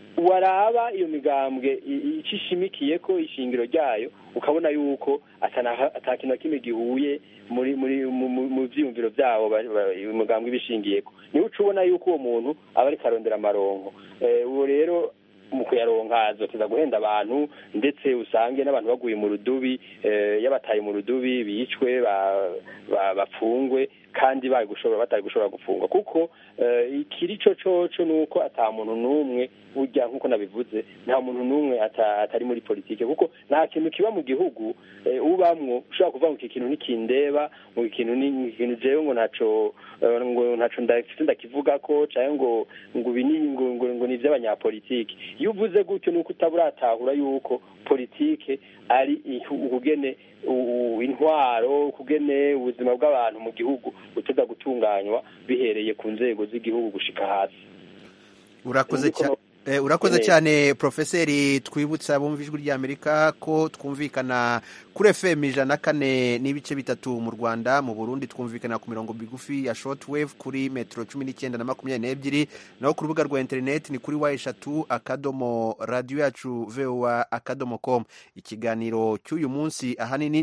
waraba iyo migambwe i- icyo ishimikiye ko ishingiro ryayo ukabona yuko atana- ata kintu na kimwe gihuye muri muri mu- mu mu byiyumviro byabo ba- ba- iyo migambwe ibishingiyeko niwe uca ubona yuko uwo muntu aba ariko arondera amaronko Eh, uwo rero mu kuyaronka azoteza guhenda abantu ndetse usange n'abantu baguye mu rudubi eh, y'abataye mu rudubi bicwe ba- ba- bapfungwe kandi bari gushobora batari gushobora gufungwa kuko eh, ikiri co coco ni uko ata muntu n'umwe burya nk'uko nabivuze nta muntu n'umwe ata- atari muri politike kuko nta kintu kiba mu gihugu eh, ubamwo ushobora kuvuga ngo iki kintu ntikindeba ngo iki kintu ni iki kintu jewe ngo ntaco eh, ngo ntaco ndafite ndakivuga ko canke ngo ngo ibi ni ngo ngo ngo ni ivy'abanyapolitike iyo uvuze gutyo nuko utaburatahura yuko politike ari ihu- ukugene u- u- intwaro ukugene ubuzima bw'abantu mu gihugu buteza gutunganywa bihereye ku nzego z'igihugu gushika hasi urakoze Niko cyane no- Eh, urakoze Neza. cyane porofeseri twibutsa abumva ijwi ry'amerika ko twumvikana kuri fm ijana na kane n'ibice bitatu mu rwanda mu burundi twumvikana ku mirongo migufi ya shortwave kuri metero cumi n'icyenda na makumyabiri n'ebyiri naho ku rubuga rwa interineti ni kuri wa eshatu akadomo radiyo yacu voa akadomo com ikiganiro cy'uyu munsi ahanini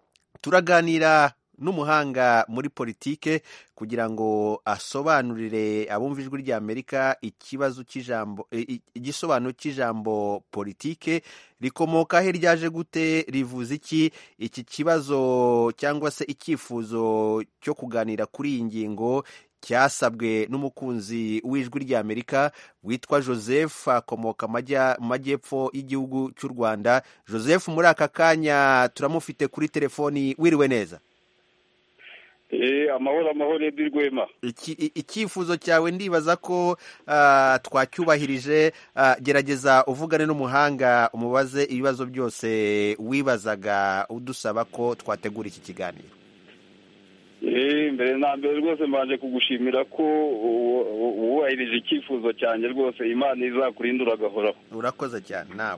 turaganira n'umuhanga muri politike kugira ngo asobanurire abumva ijwi ry'amerika ikibazo cy'ijambo i- i- igisobanuro cy'ijambo politike rikomoka he ryaje gute rivuze iki iki kibazo cyangwa se icyifuzo cyo kuganira kuri iyi ngingo cyasabwe n'umukunzi w'ijwi ry'amerika witwa joseph akomoka amajya- mu majyepfo y'igihugu cy'u rwanda joseph muri aka kanya turamufite kuri telefoni wiriwe neza Eh, amahoro amahoro edi rwema Iki- i- icyifuzo cyawe ndibaza ko ah, twacyubahirije Ah, gerageza uvugane n'umuhanga umubaze ibibazo byose wibazaga udusaba ko twategura iki kiganiro Eh, mbere na mbere rwose mbanje kugushimira ko u- u- wubahirije icyifuzo cyanjye rwose imana izakurindura agahoraho urakoze cyane nawe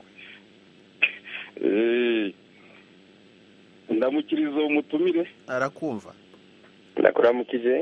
Eh, ndamukiriza umutumire arakumva ndakuramukije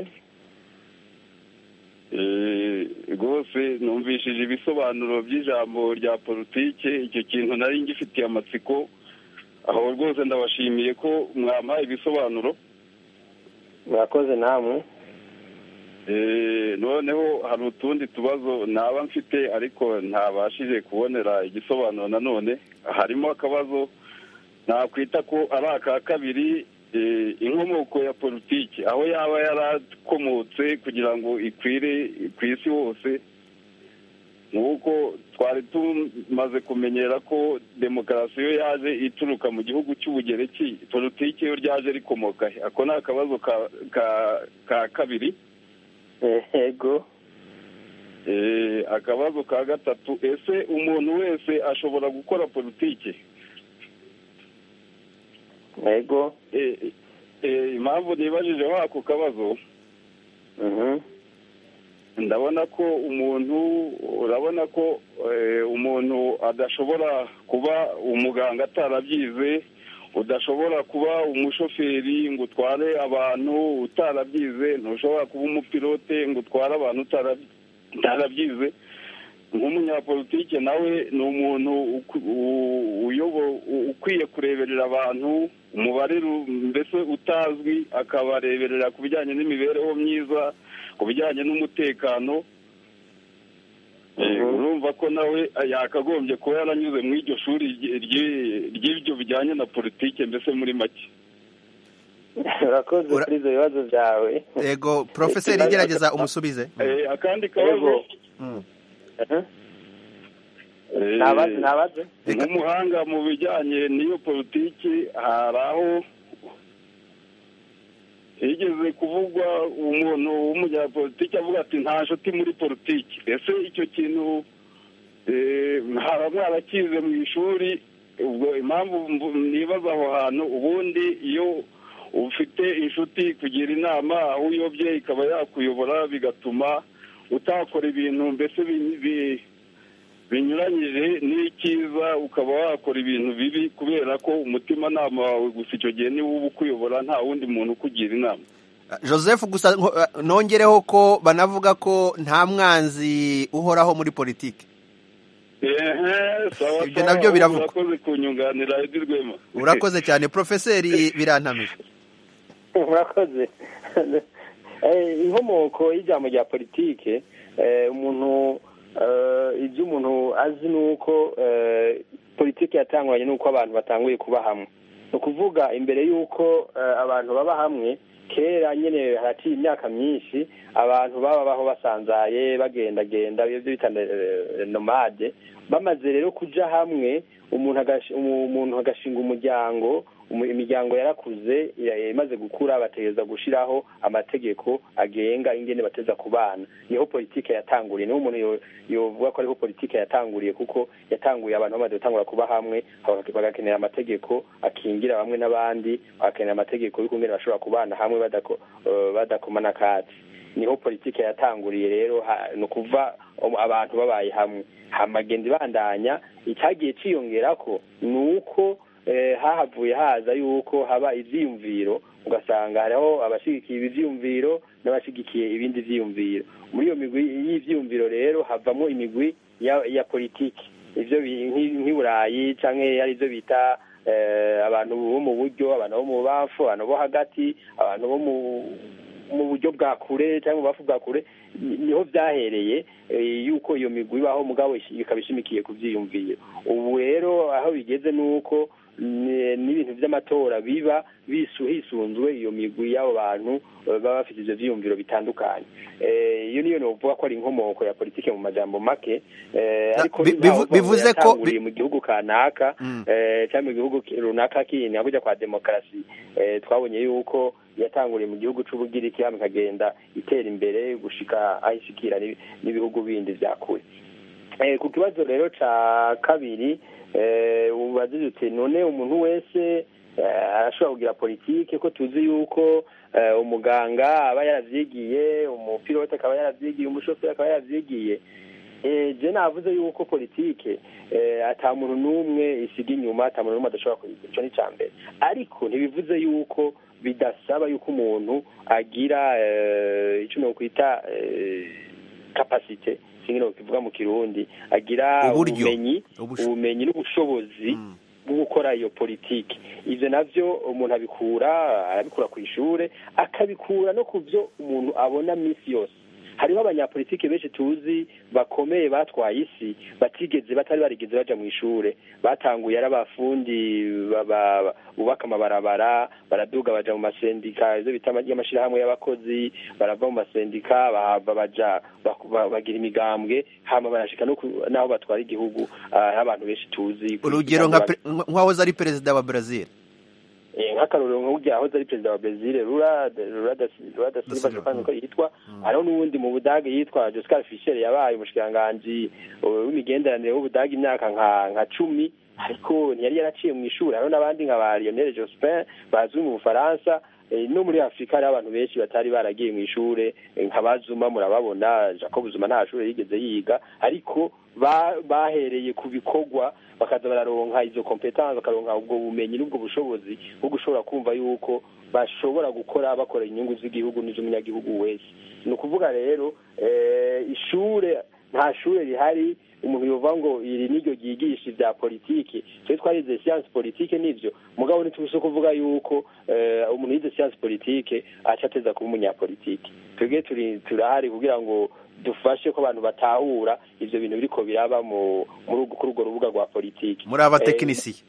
Eh, rwose numvishije ibisobanuro by'ijambo rya politike icyo kintu nari ngifitiye amatsiko aho rwose ndabashimiye ko mwampaye ibisobanuro murakoze namwe Eh, noneho hari utundi tubazo naba mfite ariko ntabashije kubonera igisobanuro nanone harimo akabazo nakwita ko ari aka kabiri eh, inkomoko ya politiki aho yaba yarakomotse kugira ngo ikwire ku isi hose nk'uko twari tumaze kumenyera ko demokarasi yo yaje ituruka mu gihugu cy'ubugereki politiki yo ryaje rikomoka he ako ni akabazo ka- ka- ka kabiri yego Eh, akabazo ka gatatu ese umuntu wese ashobora gukora politiki yego Eh, eh, impamvu nibajijeho ako kabazo ndabona ko umuntu urabona ko eh, umuntu adashobora kuba umuganga atarabyize udashobora kuba umushoferi ngo utware abantu utarabyize ntushobora kuba umupilote ngo utware abantu utarabi- utarabyize nk'umunyapolitike nawe ni umuntu uku- u- uyobo- u- ukwiye kureberera abantu umubare ru- mbese utazwi akabareberera ku bijyanye n'imibereho myiza ku bijyanye n'umutekano Eh, urumva ko nawe yakagombye kuba yaranyuze muri iryo shuri ry- ry- ry'ibyo bijyanye na politike mbese muri make urakoze kuri ibyo bibazo byawe yego porofeseri gerageza umusubize Eh, akandi kabazo Mm. Eh, Nabaze, nabaze. nk'umuhanga mu bijyanye n'iyo politiki hari aho higeze kuvugwa umuntu w'umunyapolitiki avuga ati nta nshuti muri politiki ese icyo kintu eh, mwaba mwarakize mu ishuri ubwo impamvu mvu- nibaza aho hantu ubundi iyo ufite inshuti kugira inama aho uyobye ikaba yakuyobora bigatuma utakora ibintu mbese bi- bi- binyuranyije n'icyiza ukaba wakora ibintu bibi kubera ko umutimanama wawe gusa icyo gihe niwo uba ukuyobora nta wundi muntu ukugira inama joseph gusa nko- eh, nongereho ko banavuga ko nta mwanzi uhoraho muri politiki ehe sawa Ibyo sawa, nabyo biravugwa. urakoze kunyunganira edi rwema urakoze cyane porofeseri birantamije murakoze Eh, inkomoko y'ijambo rya politike eh, umuntu eh, ibyo umuntu azi ni uko eh, politike yatanguranye n'uko abantu batanguye kuba hamwe ni ukuvuga imbere y'uko eh, abantu baba hamwe kera nyine haraciye imyaka myinshi abantu babaho basanzaye bagendagenda ibyo bita eh, nomade bamaze rero kuja hamwe umuntu agash- umu- umuntu agashinga umuryango umu- imiryango yarakuze ya- imaze gukura bategereza gushiraho amategeko agenga ingene bateza kubana niho politike yatanguriye niho umuntu yo- yovuga ko ariho politike yatanguriye kuko yatanguye abantu bamaze gutangura kuba hamwe baka- bagakenera amategeko akingira bamwe n'abandi bagakenera amategeko y'ukungene bashobora kubana hamwe badako- eh, badakomana akatsi niho politike yatanguriye rero ha- ni ukuva um, abantu babaye hamwe hamagenda ibandanya icyagiye ciyongerako ni uko eh, hahavuye haza yuko haba ivyiyumviro ugasanga hariho abashigikiye ibi vyiyumviro n'abashigikiye ibindi vyiyumviro muri iyo migwi y'ivyiyumviro rero havamo imigwi ya, ya politiki ivyo bi- nk'i- nk'i burayi canke ari ivyo bita eh, abantu bo mu buryo abantu bo mu bamfu abantu bo hagati abantu bo mu mu buryo bwa kure cyangwa mu bafu bwa kure niho byahereye yuko iyo migwi ibaho mugabo ikaba ishimikiye ku byiyumviro ubu rero aho bigeze ni uko n'ibintu by'amatora biba hisunzwe iyo migwi y'abo bantu baba bafite ibyo byiyumviro bitandukanye iyo niyo nuvuga ko ari inkomoko ya politiki mu majambo make ariko bivuze ko mu gihugu kanaka cyangwa mu gihugu runaka kindi kujya kwa demokarasi twabonye yuko yatanguriye mu gihugu cy'ubugiriki hano ikagenda itera imbere gushika aho ishikira n'ibihugu bindi bya kure ku kibazo rero cya kabiri ubaze uti none umuntu wese arashobora kugira politiki ko tuzi yuko umuganga aba yaravyigiye umupilote akaba yaravyigiye umushoferi akaba yaravyigiye je navuze yuko politike ata muntu n'umwe isiga inyuma ata muntu n'umwe adashobora kuyigira ico ni ca mbere ariko ntibivuze yuko bidasaba yuko umuntu agira ico nokwita kapasite singi nokivuga mu kirundi agira ubumenyi ubumenyi n'ubushobozi bwo gukora iyo politiki ivyo navyo umuntu abikura arabikura ku ishure akabikura no ku byo umuntu abona minsi yose hariho abanyapolitike benshi tuzi bakomeye batwaye isi batigeze batari barigeze baja mu ishure batanguye ari abafundi bubaka amabarabara baraduga baja mu masendika ivyo bita y'amashirahamwe y'abakozi barava mu masendika baja bagira imigambwe hama barashika n'aho batwara igihugu abantu benshi tuzi urugero nk'uwahoze ari perezida wa brazil nk'akarorero nk'urya yahoze ari perezida wa brezil rura rura da silva jopani uko yitwa hariho n'uwundi mu budage yitwa joscar fischer yabaye umushikiranganji w'imigenderanire w'ubudage imyaka nka nka cumi ariko ntiyari yaraciye mu ishuri hariho n'abandi nka ba lionel jospin bazwi mu bufaransa no muri afurika hariho abantu benshi batari baragiye mu ishure nka bazuma murababona jacob zuma nta shuri yigeze yiga ariko bahereye ku bikorwa bakaza bararonka izo competence bakaronka ubwo bumenyi n'ubwo bushobozi bwo gushobora kumva yuko bashobora gukora bakora inyungu z'igihugu n'iz'umunyagihugu wese ni ukuvuga rero ishure nta shure rihari umuntu yovuga ngo iri niryo ryigisha ibya politiki twe twarize siyansi politike nivyo mugabo ntitubise kuvuga yuko umuntu yize siyansi politike aca ateza kuba umunyapolitiki twebwe turi turahari kugira ngo dufashe ko abantu batahura ivyo bintu biriko biraba mu kuri urwo rubuga rwa politiki muri abatekinisiye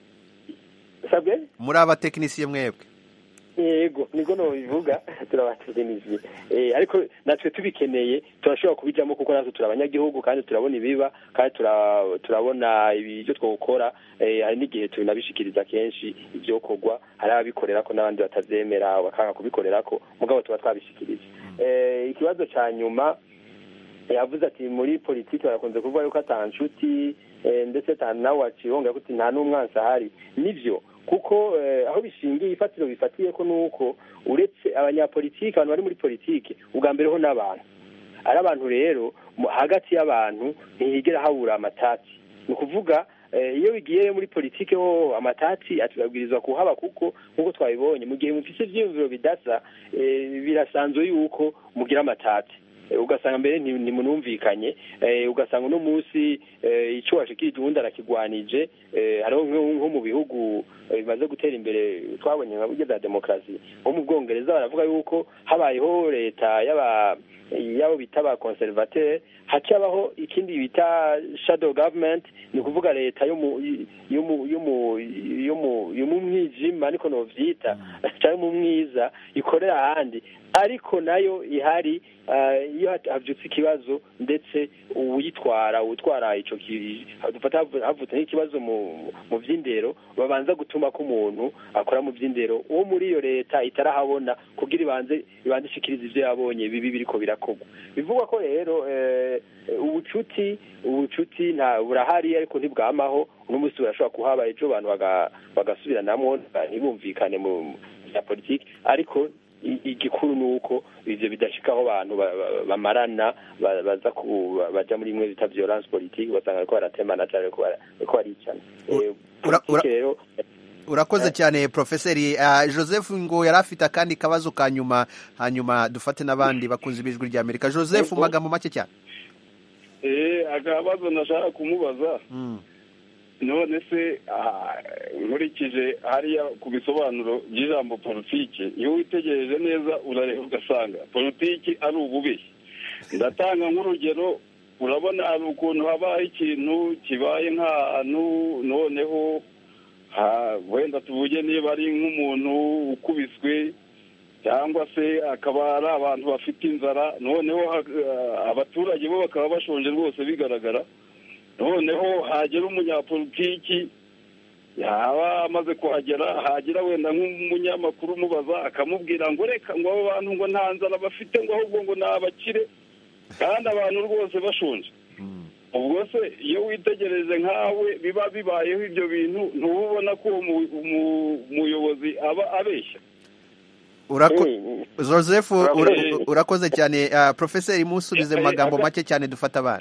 sabwe muri abatekinisiye mwebwe yego niko nobivuga turabatekinisiye ariko natwe tubikeneye turashobora kubijamo kuko natwe turi abanyagihugu kandi turabona ibiba kandi turabona ibyo twokora hari n'igihe tunabishikiriza kenshi ivyokorwa hari ababikorera ko n'abandi batavyemera bakanga kubikorera ko mugabo tuba twabishikiriza ikibazo ca nyuma yavuze ati muri politiki barakunze kuvuga yuko ata nshuti ndetse nawe wacibonga kuti nta n'umwansi ahari nivyo kuko aho bishingiye ifatiro bifatiye ko nuko uretse abanyapolitiki abantu bari muri politiki ubwa mbere ho n'abantu ari abantu rero hagati y'abantu ntihigera habura amatati ni ukuvuga iyo bigiye muri politiki ho amatati atubabwirizwa kuhaba kuko nk'uko twabibonye mu gihe mufise ivyiyumviro bidasa birasanzwe yuko mugira amatati ugasanga mbere ntimunumvikanye ugasanga uno munsi icyo washikirije uwundi arakigwanije hariho nko mu bihugu bimaze gutera imbere twabonye nka buryo bwa demokarasi nko mu bwongereza baravuga yuko habayeho leta y'aba yabo bita ba conservateur hacabaho ikindi bita shadow government ni ukuvuga leta yo mu yo mu yo mu yo mu yo mu mwijima niko novyita cyangwa mu mwiza ikorera ahandi ariko nayo ihari iyo havyutse ikibazo ndetse uwitwara utwara ico dufata havutse nk'ikibazo mu mu vy'indero babanza gutuma ko umuntu akora mu vy'indero uwo muri iyo leta itarahabona kugira ibanze ibanze ishikiriza ivyo yabonye bibi biriko birakorwa bivugwa ko rero ubucuti ubucuti nta burahari ariko ntibwamaho uno munsi burashobora kuhaba ejo abantu bagasubiranamwo ntibumvikane mu bya politiki ariko igikuru ni uko ivyo bidashikaho abantu bamarana baza baja muri imwe bita violence politique basanga bariko baratemana cane bariko baricana rero urakoze cyane profeseri joseph ngo yari afite akandi kabazo ka nyuma hanyuma dufate n'abandi bakunze ibijwi rya amerika joseph mu magambo make cyane akabazo nashaka kumubaza none se nkurikije hariya ku bisobanuro by'ijambo politiki iyo witegereje neza urareba ugasanga politiki ari ububeshyi ndatanga nk'urugero urabona hari ukuntu habaho ikintu kibaye nk'ahantu noneho ha- wenda tuvuge niba ari nk'umuntu ukubiswe cyangwa se akaba ari abantu bafite inzara noneho ha- abaturage bo bakaba bashonje rwose bigaragara noneho hagera umunyapolitiki yaba amaze kuhagera hagira wenda nk'umunyamakuru umubaza akamubwira ngo reka ngo abo bantu ngo nta nzara bafite ngo ahubwo ngo ni abakire kandi abantu rwose bashonje ubwo se iyo witegereje nkawe biba bibayeho ibyo bintu ntuba ubona ko uwo mu- umu- umuyobozi aba abeshya Urako- joseph ura- Urakoze. urakoze cyane Ah, profeseri musubize mu magambo make cyane dufata abana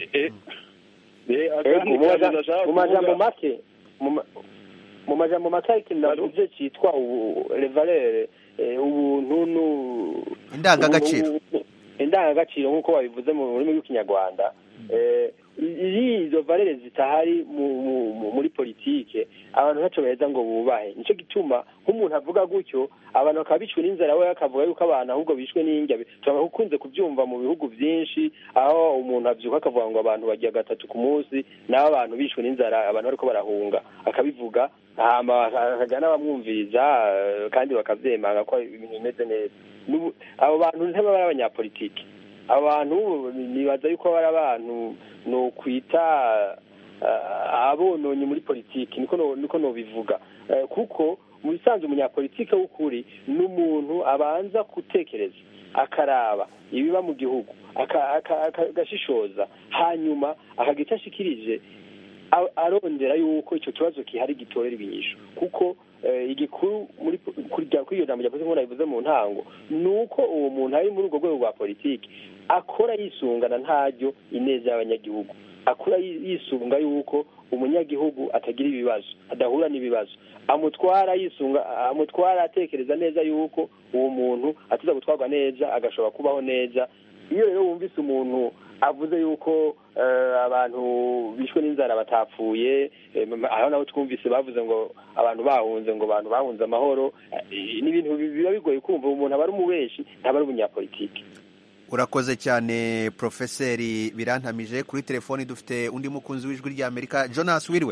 Eh, Ego, akandi mu maja- kantu ndashaka mu majambo kuvuga- make mu ma- mu majambo make hari ikintu navuze cyitwa ubu- revalere eh, ubuntu nu- Indangagaciro. ubu- ubu- indangagaciro nk'uko babivuze mu rurimi rw'ikinyarwanda Eh, iyo izo valere zitahari mu- mu- mu- muri politike abantu ntacyo baheza ngo bubahe nicyo gituma nk'umuntu avuga gutyo abantu bakaba bicwe n'inzara we akavuga yuko abantu ahubwo bishwe n'indya turakunze kubyumva mu bihugu byinshi aho umuntu abyuka akavuga ngo abantu bagiye gatatu ku munsi naho abantu bishwe n'inzara abantu bariko barahunga akabivuga hama akagira n'abamwumviriza eh, kandi bakavyemanga ko ibintu bimeze neza N'ubu- abo bantu ntibaba ari abanyapolitiki abantu nibaza yuko bari abantu ni ukwita eh, abononye muri politiki niko no- niko nobivuga Eh, kuko mu bisanzwe umunyapolitike w'ukuri ni umuntu abanza gutekereza akaraba ibiba mu gihugu aka- aka- aka- agashishoza hanyuma akagira icyo ashikirije a- arondera yuko icyo kibazo gihari gitorera ibinyisho kuko eh, igikuru muri kuri rya- kuri iyo jambo rya politiki nk'uko nabivuze mu ntango ni uko uwo muntu ari muri urwo rwego rwa politiki akora yisungana ntaryo ineza y'abanyagihugu akora yi- yisunga yuko umunyagihugu atagira ibibazo adahura n'ibibazo amutwara yisunga amutwara atekereza neza yuko uwo muntu atiza gutwarwa neza agashobora kubaho neza iyo rero wumvise umuntu avuze yuko eh, abantu bishwe n'inzara batapfuye eh, m- aho naho twumvise bavuze ngo abantu bahunze ngo abantu bahunze amahoro eh, ni ibintu bi- biba bigoye kumva umuntu aba ari umubeshi ntaba ari umunyapolitiki urakoze cyane profeseri birantamije kuri telefoni dufite undi mukunzi w'ijwi ry'amerika jonas wiriwe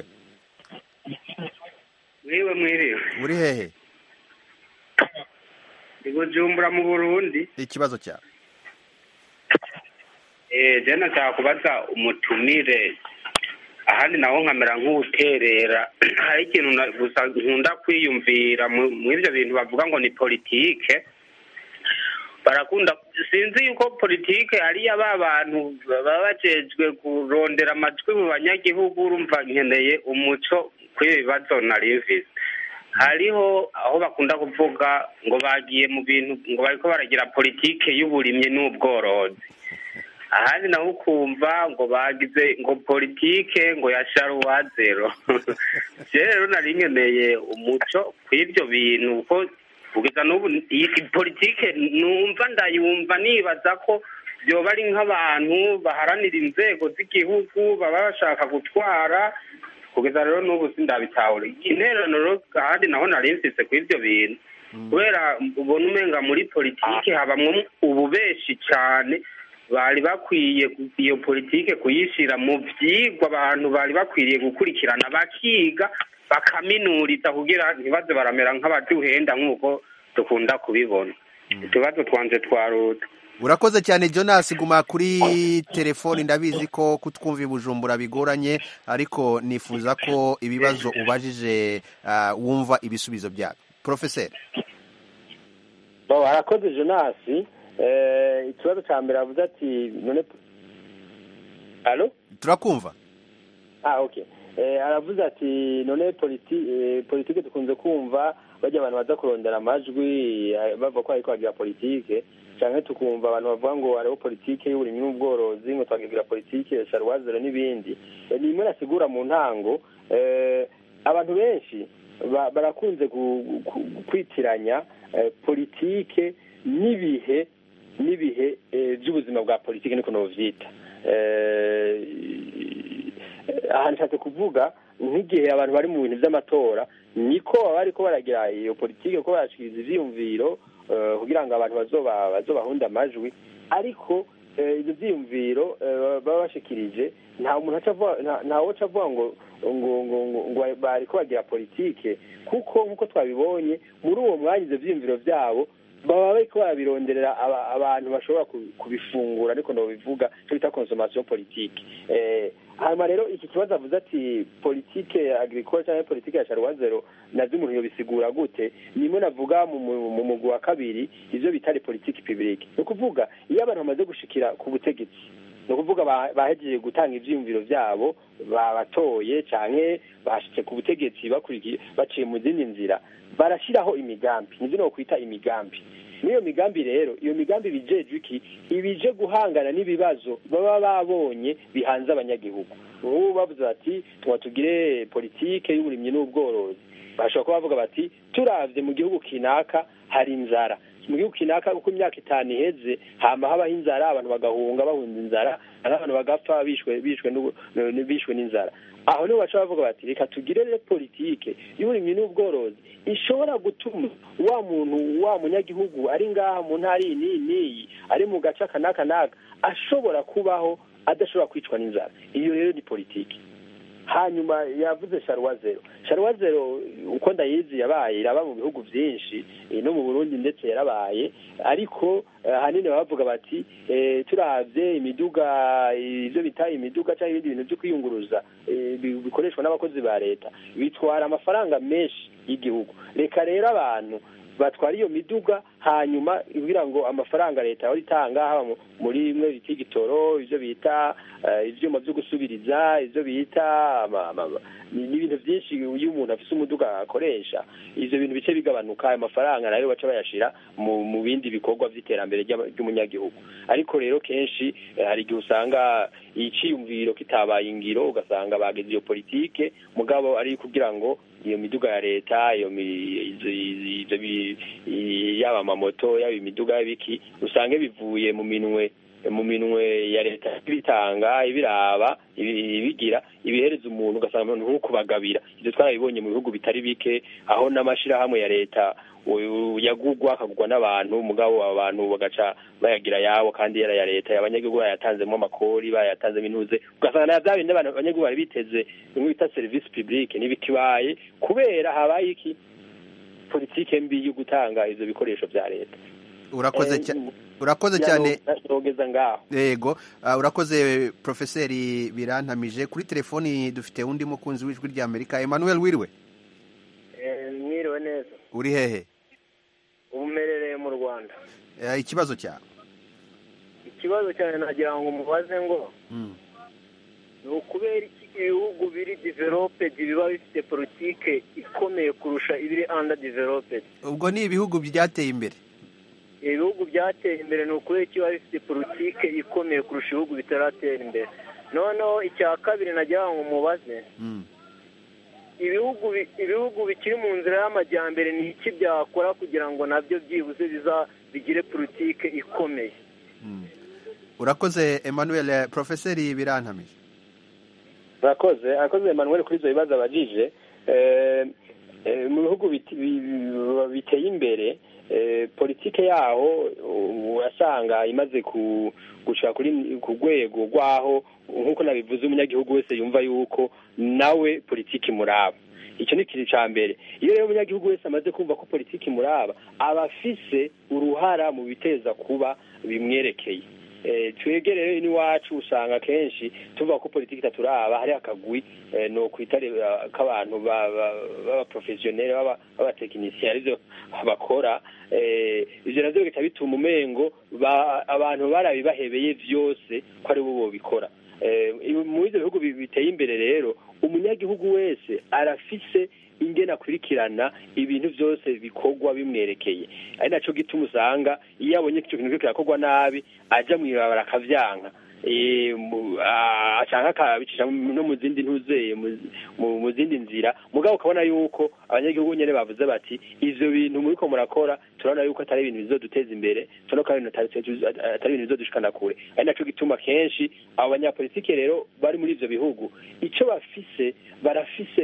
mwiwe mwiriwe uri hehe i bujumbura mu burundi ikibazo cyawe eh je nashaka kubaza umutumire ahandi naho nkamera nk'uwuterera hari ikintu na- gusa nkunda kwiyumvira mu mu ivyo bintu bavuga ngo ni politike barakunda sinzi yuko politike ariyo ba bantu baba bajejwe kurondera amajwi mu banyagihugu urumva nkeneye umuco kuri bibazo nari mvise hariho aho bakunda kuvuga ngo bagiye mu bintu ngo bariko baragira politike y'uburimyi n'ubworozi ahandi naho ukumva ngo bagize ngo politike ngo ya sharuwa zero je rero nari nkeneye umuco kw'ivyo bintu ko kugeza n'ubu iyi politike numva ndayumva nibaza ko byoba ari nk'abantu baharanira inzego z'igihugu baba bashaka gutwara kugeza rero n'ubu sindabitahura intererano rero kandi naho nari mfise kw'ivyo bintu kubera ubona umenga muri politike habamwo ububeshi cane bari bakwiye ku- iyo politike kuyishira mu vyigwa abantu bari bakwiriye gukurikirana bakiga bakaminuriza kugira ntibaze baramera nk'abaduhenda nk'uko dukunda kubibona utubazo twanje twaruta urakoze cyane jonas guma kuri telefoni ndabizi ko kutwumva i bujumbura bigoranye ariko nifuza ko ibibazo ubajije ah, wumva ibisubizo byabyo profeseri bo harakoze jonasi eh, ikibazo cya mbere avuze ati none alo turakumva ah okay eh, aravuze ati none politi eh, politike dukunze kumva bajya abantu baza kurondera amajwi eh, bava ko ariko bagira politike canke tukumva abantu bavuga ngo hariho politike y'uburimyi n'ubworozi ngo twagira politike ya sharuwazero n'ibindi Eh, ni imwe nasigura mu ntango eh, abantu benshi ba- barakunze gu- gu- kwitiranya eh, politike n'ibihe n'ibihe eh, by'ubuzima bwa politike niko novyita eh, aha nshatse kuvuga nk'igihe abantu bari mu bintu by'amatora niko baba bariko baragira iyo politike ko barashikiriza ivyiyumviro eh, kugira ngo abantu bazoba bazobahunda amajwi ariko eh, ivyo vyiyumviro eh, baba bashikirije nta muntu aca avuga- nta- ntawe aca avuga ngo ngo ngo ngo ngo bariko bagira politike kuko nk'uko twabibonye muri uwo mwanya ivyo vyiyumviro vyabo baba bariko barabironderera aba- abantu bashobora ku- kubifungura ariko nobivuga cyo bita consommation politique eh, hanyuma rero iki kibazo avuze ati politike agricole cyangwa politike ya sharuwa zero navyo umuntu yobisigura gute nimwe navuga mu mu- mu mugwi wa kabiri ivyo bita les politike publique ni ukuvuga iyo abantu bamaze gushikira ku butegetsi ni ukuvuga ba- bahejeje gutanga ivyiyumviro vyabo babatoye canke bashitse ku butegetsi bakurikiye baciye mu zindi nzira barashiraho imigambi nivyo nokwita imigambi n'iyo migambi rero iyo migambi bijejwe iki ibije guhangana n'ibibazo baba babonye bihanze abanyagihugu ubu bavuze bati tuba tugire politike y'uburimyi n'ubworozi bashobora kuba bavuga bati turavye mu gihugu kinaka hari inzara mu gihugu kinaka uko imyaka itanu iheze hama habaho inzara abantu bagahunga bahunze inzara abantu bagapfa bishwe bishwe n'ubu- n- bishwe n'inzara aho niho baca bavuga bati reka tugire rero politike y'uburimyi n'ubworozi ishobora gutuma wa muntu wa munyagihugu ari ngaha mu ntara iyi n'iyi n'iyi ari mu gace aka n'aka n'aka ashobora kubaho adashobora kwicwa n'inzara iyo rero ni politike hanyuma yavuze sharuwa zero sharuwa zero uko ndayizi yabaye iraba mu bihugu byinshi eh, no mu burundi ndetse yarabaye ariko eh, ahanini baba bavuga bati eh, turavye imiduga ivyo bita imiduga cyangwa ibindi bintu byo kwiyunguruza eh, bi- bikoreshwa n'abakozi ba leta bitwara amafaranga menshi y'igihugu reka rero abantu batwara iyo miduga hanyuma kugira ngo amafaranga leta yahora itanga haba mu- muri bimwe bita igitoro ivyo bita eh, ivyuma vyo gusubiriza ivyo bita ama- ama- ama- ni- n'ibintu vyinshi iyo umuntu afise umuduga akoresha ivyo bintu bice bigabanuka ayo mafaranga nayo baca bayashira mu mu bindi bikorwa vy'iterambere ry'ama- ry'umunyagihugu ariko rero kenshi eh, hari igihe usanga iciyumviro kitabaye ingiro ugasanga bageze iyo politike mugabo ari kugira ngo iyo miduga ya leta iyo mi- izo- izo- ivyo bi- i- yaba amamoto yaba imiduga y'ibiki usange bivuye mu minwe mu minwe ya leta ibitanga ibiraba ibi- ibigira ibihereza umuntu ugasanga umuntu nk'ukubagabira ibyo twarabibonye mu bihugu bitari bike aho n'amashirahamwe ya leta u- yagugwa akagugwa n'abantu mugabo abo bantu bagaca bayagira yabo kandi yari aya leta abanyagihugu bayatanzemo amakori bayatanzemo intuze ugasanga na bya bindi abantu abanyagihugu bari biteze bimwe bita serivisi publique ntibikibaye kubera habaye iki politike mbi yo gutanga ivyo bikoresho vya leta urakoze Eh, cya- urakoze ya cyane no- nogeza ngaho yego ah, urakoze profeseri birantamije kuri telefoni dufite undi mukunzi w'ijwi rya amerika emmanuel wiriwe mwiriwe neza uri hehe ubumerereye mu rwanda Eh, ikibazo cyawe ikibazo cyane nagira ngo mubaze ngo Mm. ni ukubera iki ibihugu biri developed biba bifite politike ikomeye kurusha ibiri under developed ubwo ni ibihugu byateye imbere ibihugu byateye imbere ni ukubera iki biba bifite politike ikomeye kurusha ibihugu bitaratera imbere noneho icya kabiri nagira ngo mubaze Mm. ibihugu bi- ibihugu bikiri mu nzira y'amajyambere ni iki byakora kugira ngo nabyo byibuze biza bigire politike ikomeye urakoze emmanuel eh, profeseri birantamije murakoze arakoze Emmanuel kuri ibyo bibazo abajije Eh, eh, mu bihugu biti- bi- bi- biteye imbere eh, politike yaho uh, urasanga imaze ku gushika kuri ku rwego rwaho nk'uko nabivuze umunyagihugu wese yumva yuko nawe politiki imuraba icyo ni ikintu cya mbere iyo rero umunyagihugu wese amaze kumva ko politiki imuraba aba afise uruhara mu biteza kuba bimwerekeye Eh, twebwe rero n'iwacu usanga kenshi tuvuga ko politiki itaturaba hari akagwi eh, no kwita re- k'abantu ba- ba- b'abaprofesiyoneri b'aba- b'abatekinisiye arivyo bakora eh, ivyo navyo bigahita bituma umengo ba- abantu barabibahebeye vyose ko ari bo bobikora Eh, muri ivyo bihugu bi- biteye imbere rero umunyagihugu wese arafise ingene akurikirana ibintu byose bikorwa bimwerekeye ari naco gituma usanga iyo abonye icyo kintu kiriko kirakorwa nabi aja mw'ibarabara akavyanka Eh, mu- ah, canke akabicisha mu- no mu zindi ntuzeye mu- mu mu zindi nzira mugabo ukabona yuko abanyagihugu nyene bavuze bati ivyo bintu muriko murakora turabona yuko atari ibintu bizoduteza imbere turabona ko ari ibintu atari- atari ibintu bizodushikana kure ari naco gituma kenshi abo banyapolitike rero bari muri ivyo bihugu ico bafise barafise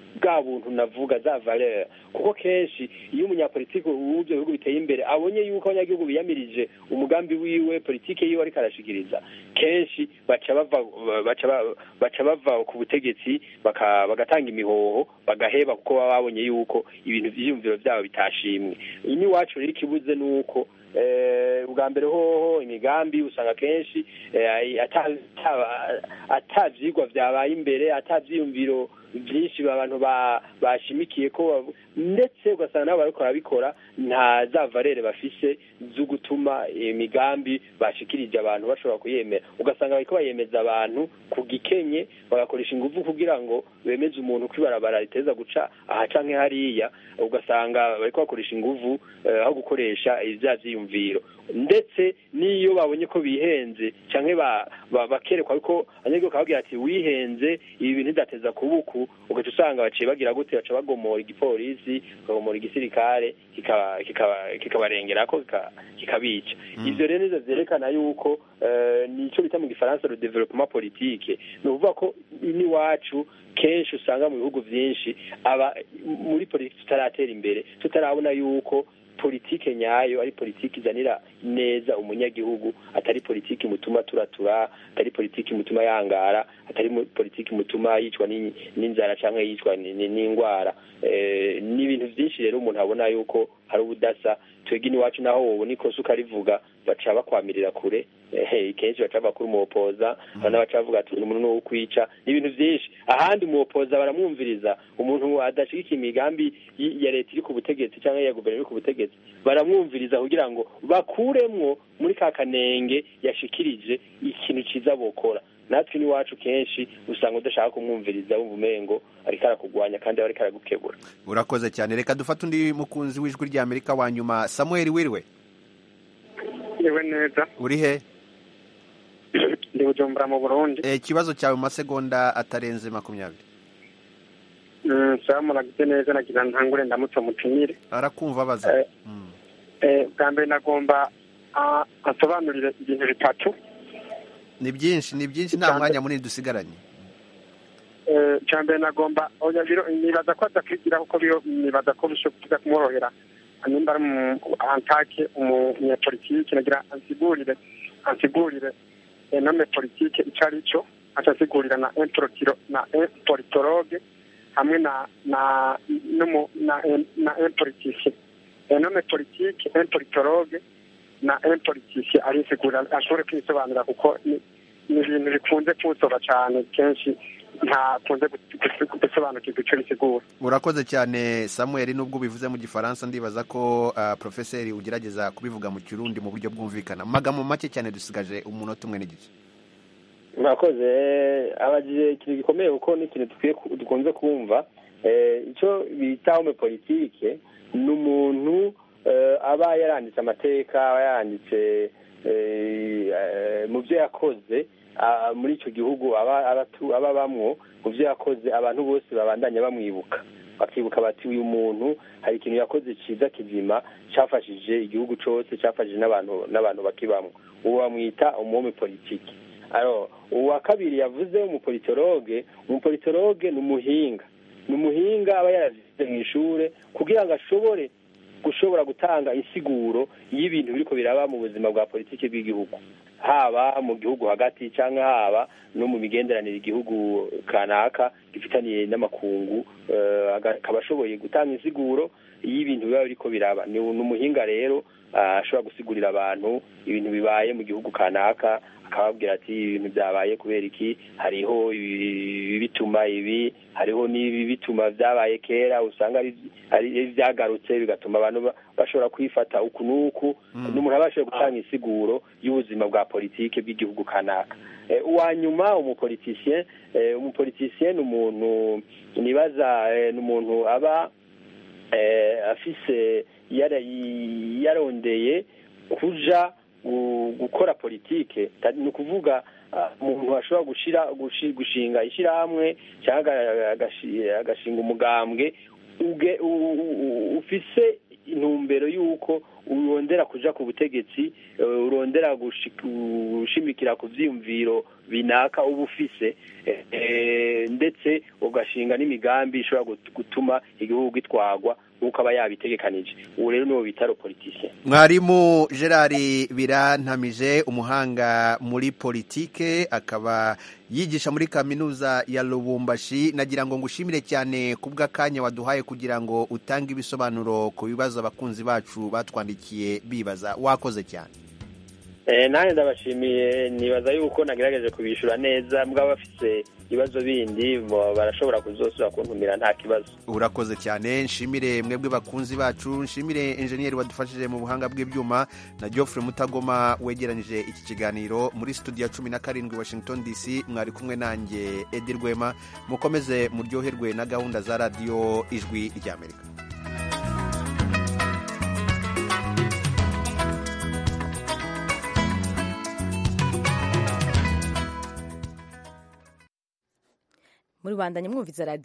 bwa buntu navuga za valeur kuko kenshi iyo umunyapolitiki w'ibyo bihugu biteye imbere abonye yuko abanyagihugu biyamirije umugambi wiwe politike yiwe ariko arashikiriza kenshi baca bava baca ba- baca bava ku butegetsi baka- bagatanga imihoho bagaheba kuko baba babonye yuko ibintu vyiyumviro vyabo bitashimwe ini wacu rero ikibuze nuko eh, ubwa mbere hoho imigambi usanga kenshi eh, ata- ata- ata vyigwa vyabaye imbere ata vyiyumviro byinshi abantu ba- bashimikiye ko bavu- ndetse ugasanga nabo bariko barabikora nta za valere bafise zo gutuma imigambi bashikirije abantu bashobora kuyemera ugasanga bariko bayemeza abantu ku gikenye bagakoresha ingufu kugira ngo bemeze umuntu ko ibarabara riteza guca aha canke hariya ugasanga bariko bakoresha ingufu eh, aho gukoresha ivya vyiyumviro ndetse n'iyo babonye ko bihenze canke ba- ba- bakerekwa ko abanyagihugu bakababwira ati wihenze ibi bintu ntidateza kubuku ugaca usanga baciye bagira gute baca bagomora igipolisi bakagomora igisirikare kikaba- kikaba- kikabarengerako kika- kikabica ivyo rero nivyo vyerekana yuko eh, nico bita mu gifaransa le developement politique ni ukuvuga ko n'iwacu kenshi usanga mu bihugu vyinshi aba muri politiki tutaratera imbere tutarabona yuko politike nyayo ari politiki izanira neza umunyagihugu atari politiki mutuma turatura atari politiki mutuma yangara atari mu- politiki mutuma yicwa n'in- n'inzara canke yicwa ni- ni- n'ingwara Eh, ni ibintu vyinshi rero umuntu abona yuko hari ubudasa twebwe iwacu naho wobona ikosa ukarivuga baca bakwamirira kure ehe kenshi baca bakura umuwopoza abana baca bavuga ati umuntu ni uwo kwica ni ibintu vyinshi ahandi umuwopoza baramwumviriza umuntu adashigikiye imigambi y- ya leta iri ku butegetsi cyangwa ya guverinoma iri ku butegetsi baramwumviriza kugira ngo bakuremwo muri ka kanenge yashikirije ikintu ciza bokora natwe n'iwacu kenshi usanga udashaka kumwumviriza wumva umengo ariko arakugwanya kandi aba ariko aragukebura urakoze cyane reka dufate undi mukunzi w'ijwi rya amerika wa nyuma samuel wiriwe yewe neza uri he ndi bujumbura mu burundi Eh, ikibazo cyawe mu masegonda atarenze makumyabiri Mm, sawa muragize neza nagira ntangure ndamutse mutumire arakumva abaza Eh, bwa mbere nagomba ah, asobanurire ibintu bitatu ni byinshi ni byinshi nta mwanya munini dusigaranye Eh, icya mbere nagomba oya biro nibaza ko adakwigira kuko biro nibaza ko bishobora kumworohera nimba ari mu antake umunyapolitike nagira ansigurire ansigurire nome politike icyo ari cyo acasigurira na impolitiro na impolitologe hamwe na na n'umu- na na impolitike nome politike impolitologe na impolitike arisigurira ashobore kwisobanura kuko ni ni ibintu bikunze kunsoba cyane kenshi ntakunze gusobanukirwa icyo bisigura urakoze cyane samuel nubwo ubivuze mu gifaransa ndibaza ko ah, profeseri ugerageza kubivuga mu kirundi mu buryo bwumvikana mu magambo make cyane dusigaje umunota umwe n'igice murakoze abajije ikintu gikomeye kuko ni ikintu dukwiye ku- dukunze kumva Eh, icyo bita home politike ni umuntu eh, aba yaranditse amateka aba yaranditse eh, eh, mu byo yakoze ah, muri icyo gihugu aba abatu- aba bamwo mu byo yakoze abantu bose babandanya bamwibuka bakibuka bati uyu muntu hari ikintu yakoze cyiza kizima cyafashije igihugu cyose cyafashije n'abantu n'abantu bakibamwo uwo bamwita umuhome politiki alors uwa kabiri yavuze umupolitologe umupolitologe ni umuhinga ni umuhinga aba yarazize mu ishure kugira ngo ashobore gushobora gutanga insiguro y'ibintu biriko biraba mu buzima bwa politiki bw'igihugu haba mu gihugu hagati cyangwa haba no mu migenderanire igihugu kanaka gifitaniye n'amakungu eh, aga- akaba ashoboye gutanga insiguro y'ibintu biba biriko biraba ni ni umuhinga rero ah, ashobora gusigurira abantu ibintu bibaye mu gihugu kanaka akababwira ati ibintu byabaye kubera iki hariho ibi bituma ibi hariho n'ibi bituma byabaye kera usanga ari ari byagarutse bigatuma abantu ba- bashobora kwifata uku n'uku n'umuntu aba ashoboye gutanga insiguro y'ubuzima bwa politike bw'igihugu kanaka Eh, uwa nyuma umupolitisien eh, umupolitisien ni umuntu nibaza eh, ni umuntu aba eh, afise yara- yarondeye kuja gu- gukora politike Ta- ni ukuvuga ah, umuntu ashobora gushira gushi- gushinga ishyirahamwe cyangwa aga- agashi- agashinga umugambwe uge- u- u- u- ufise intumbero y'uko urondera kuja ku butegetsi eh, urondera gushi- gushimikira ku vyiyumviro binaka uba ufise eh, eh, ndetse ugashinga n'imigambi ishobora gut- gutuma igihugu gitwagwa nk'uko aba yabitegekanije ubu rero niwo bita politicien mwarimu gerard birantamije umuhanga muri politike akaba yigisha muri kaminuza ya lubumbashi nagira ngo ngushimire cyane ku bw'akanya waduhaye kugira ngo utange ibisobanuro ku bibazo abakunzi bacu batwandikiye bibaza wakoze cyane Eh, nanjye ndabashimiye nibaza yuko nagerageje kubishyura neza mbwa bafise ibibazo bindi bo- barashobora kuzosubira kuntumira nta kibazo urakoze cyane nshimire mwebwe bakunzi bacu nshimire enjeniyeri wadufashije mu buhanga bw'ibyuma na geoffrey mutagoma wegeranyije iki kiganiro muri studio ya cumi na karindwi washington dc mwari kumwe nanjye edi rwema mukomeze muryoherwe na gahunda za radiyo ijwi ry'amerika muri rwanda nyamwumviza radiyo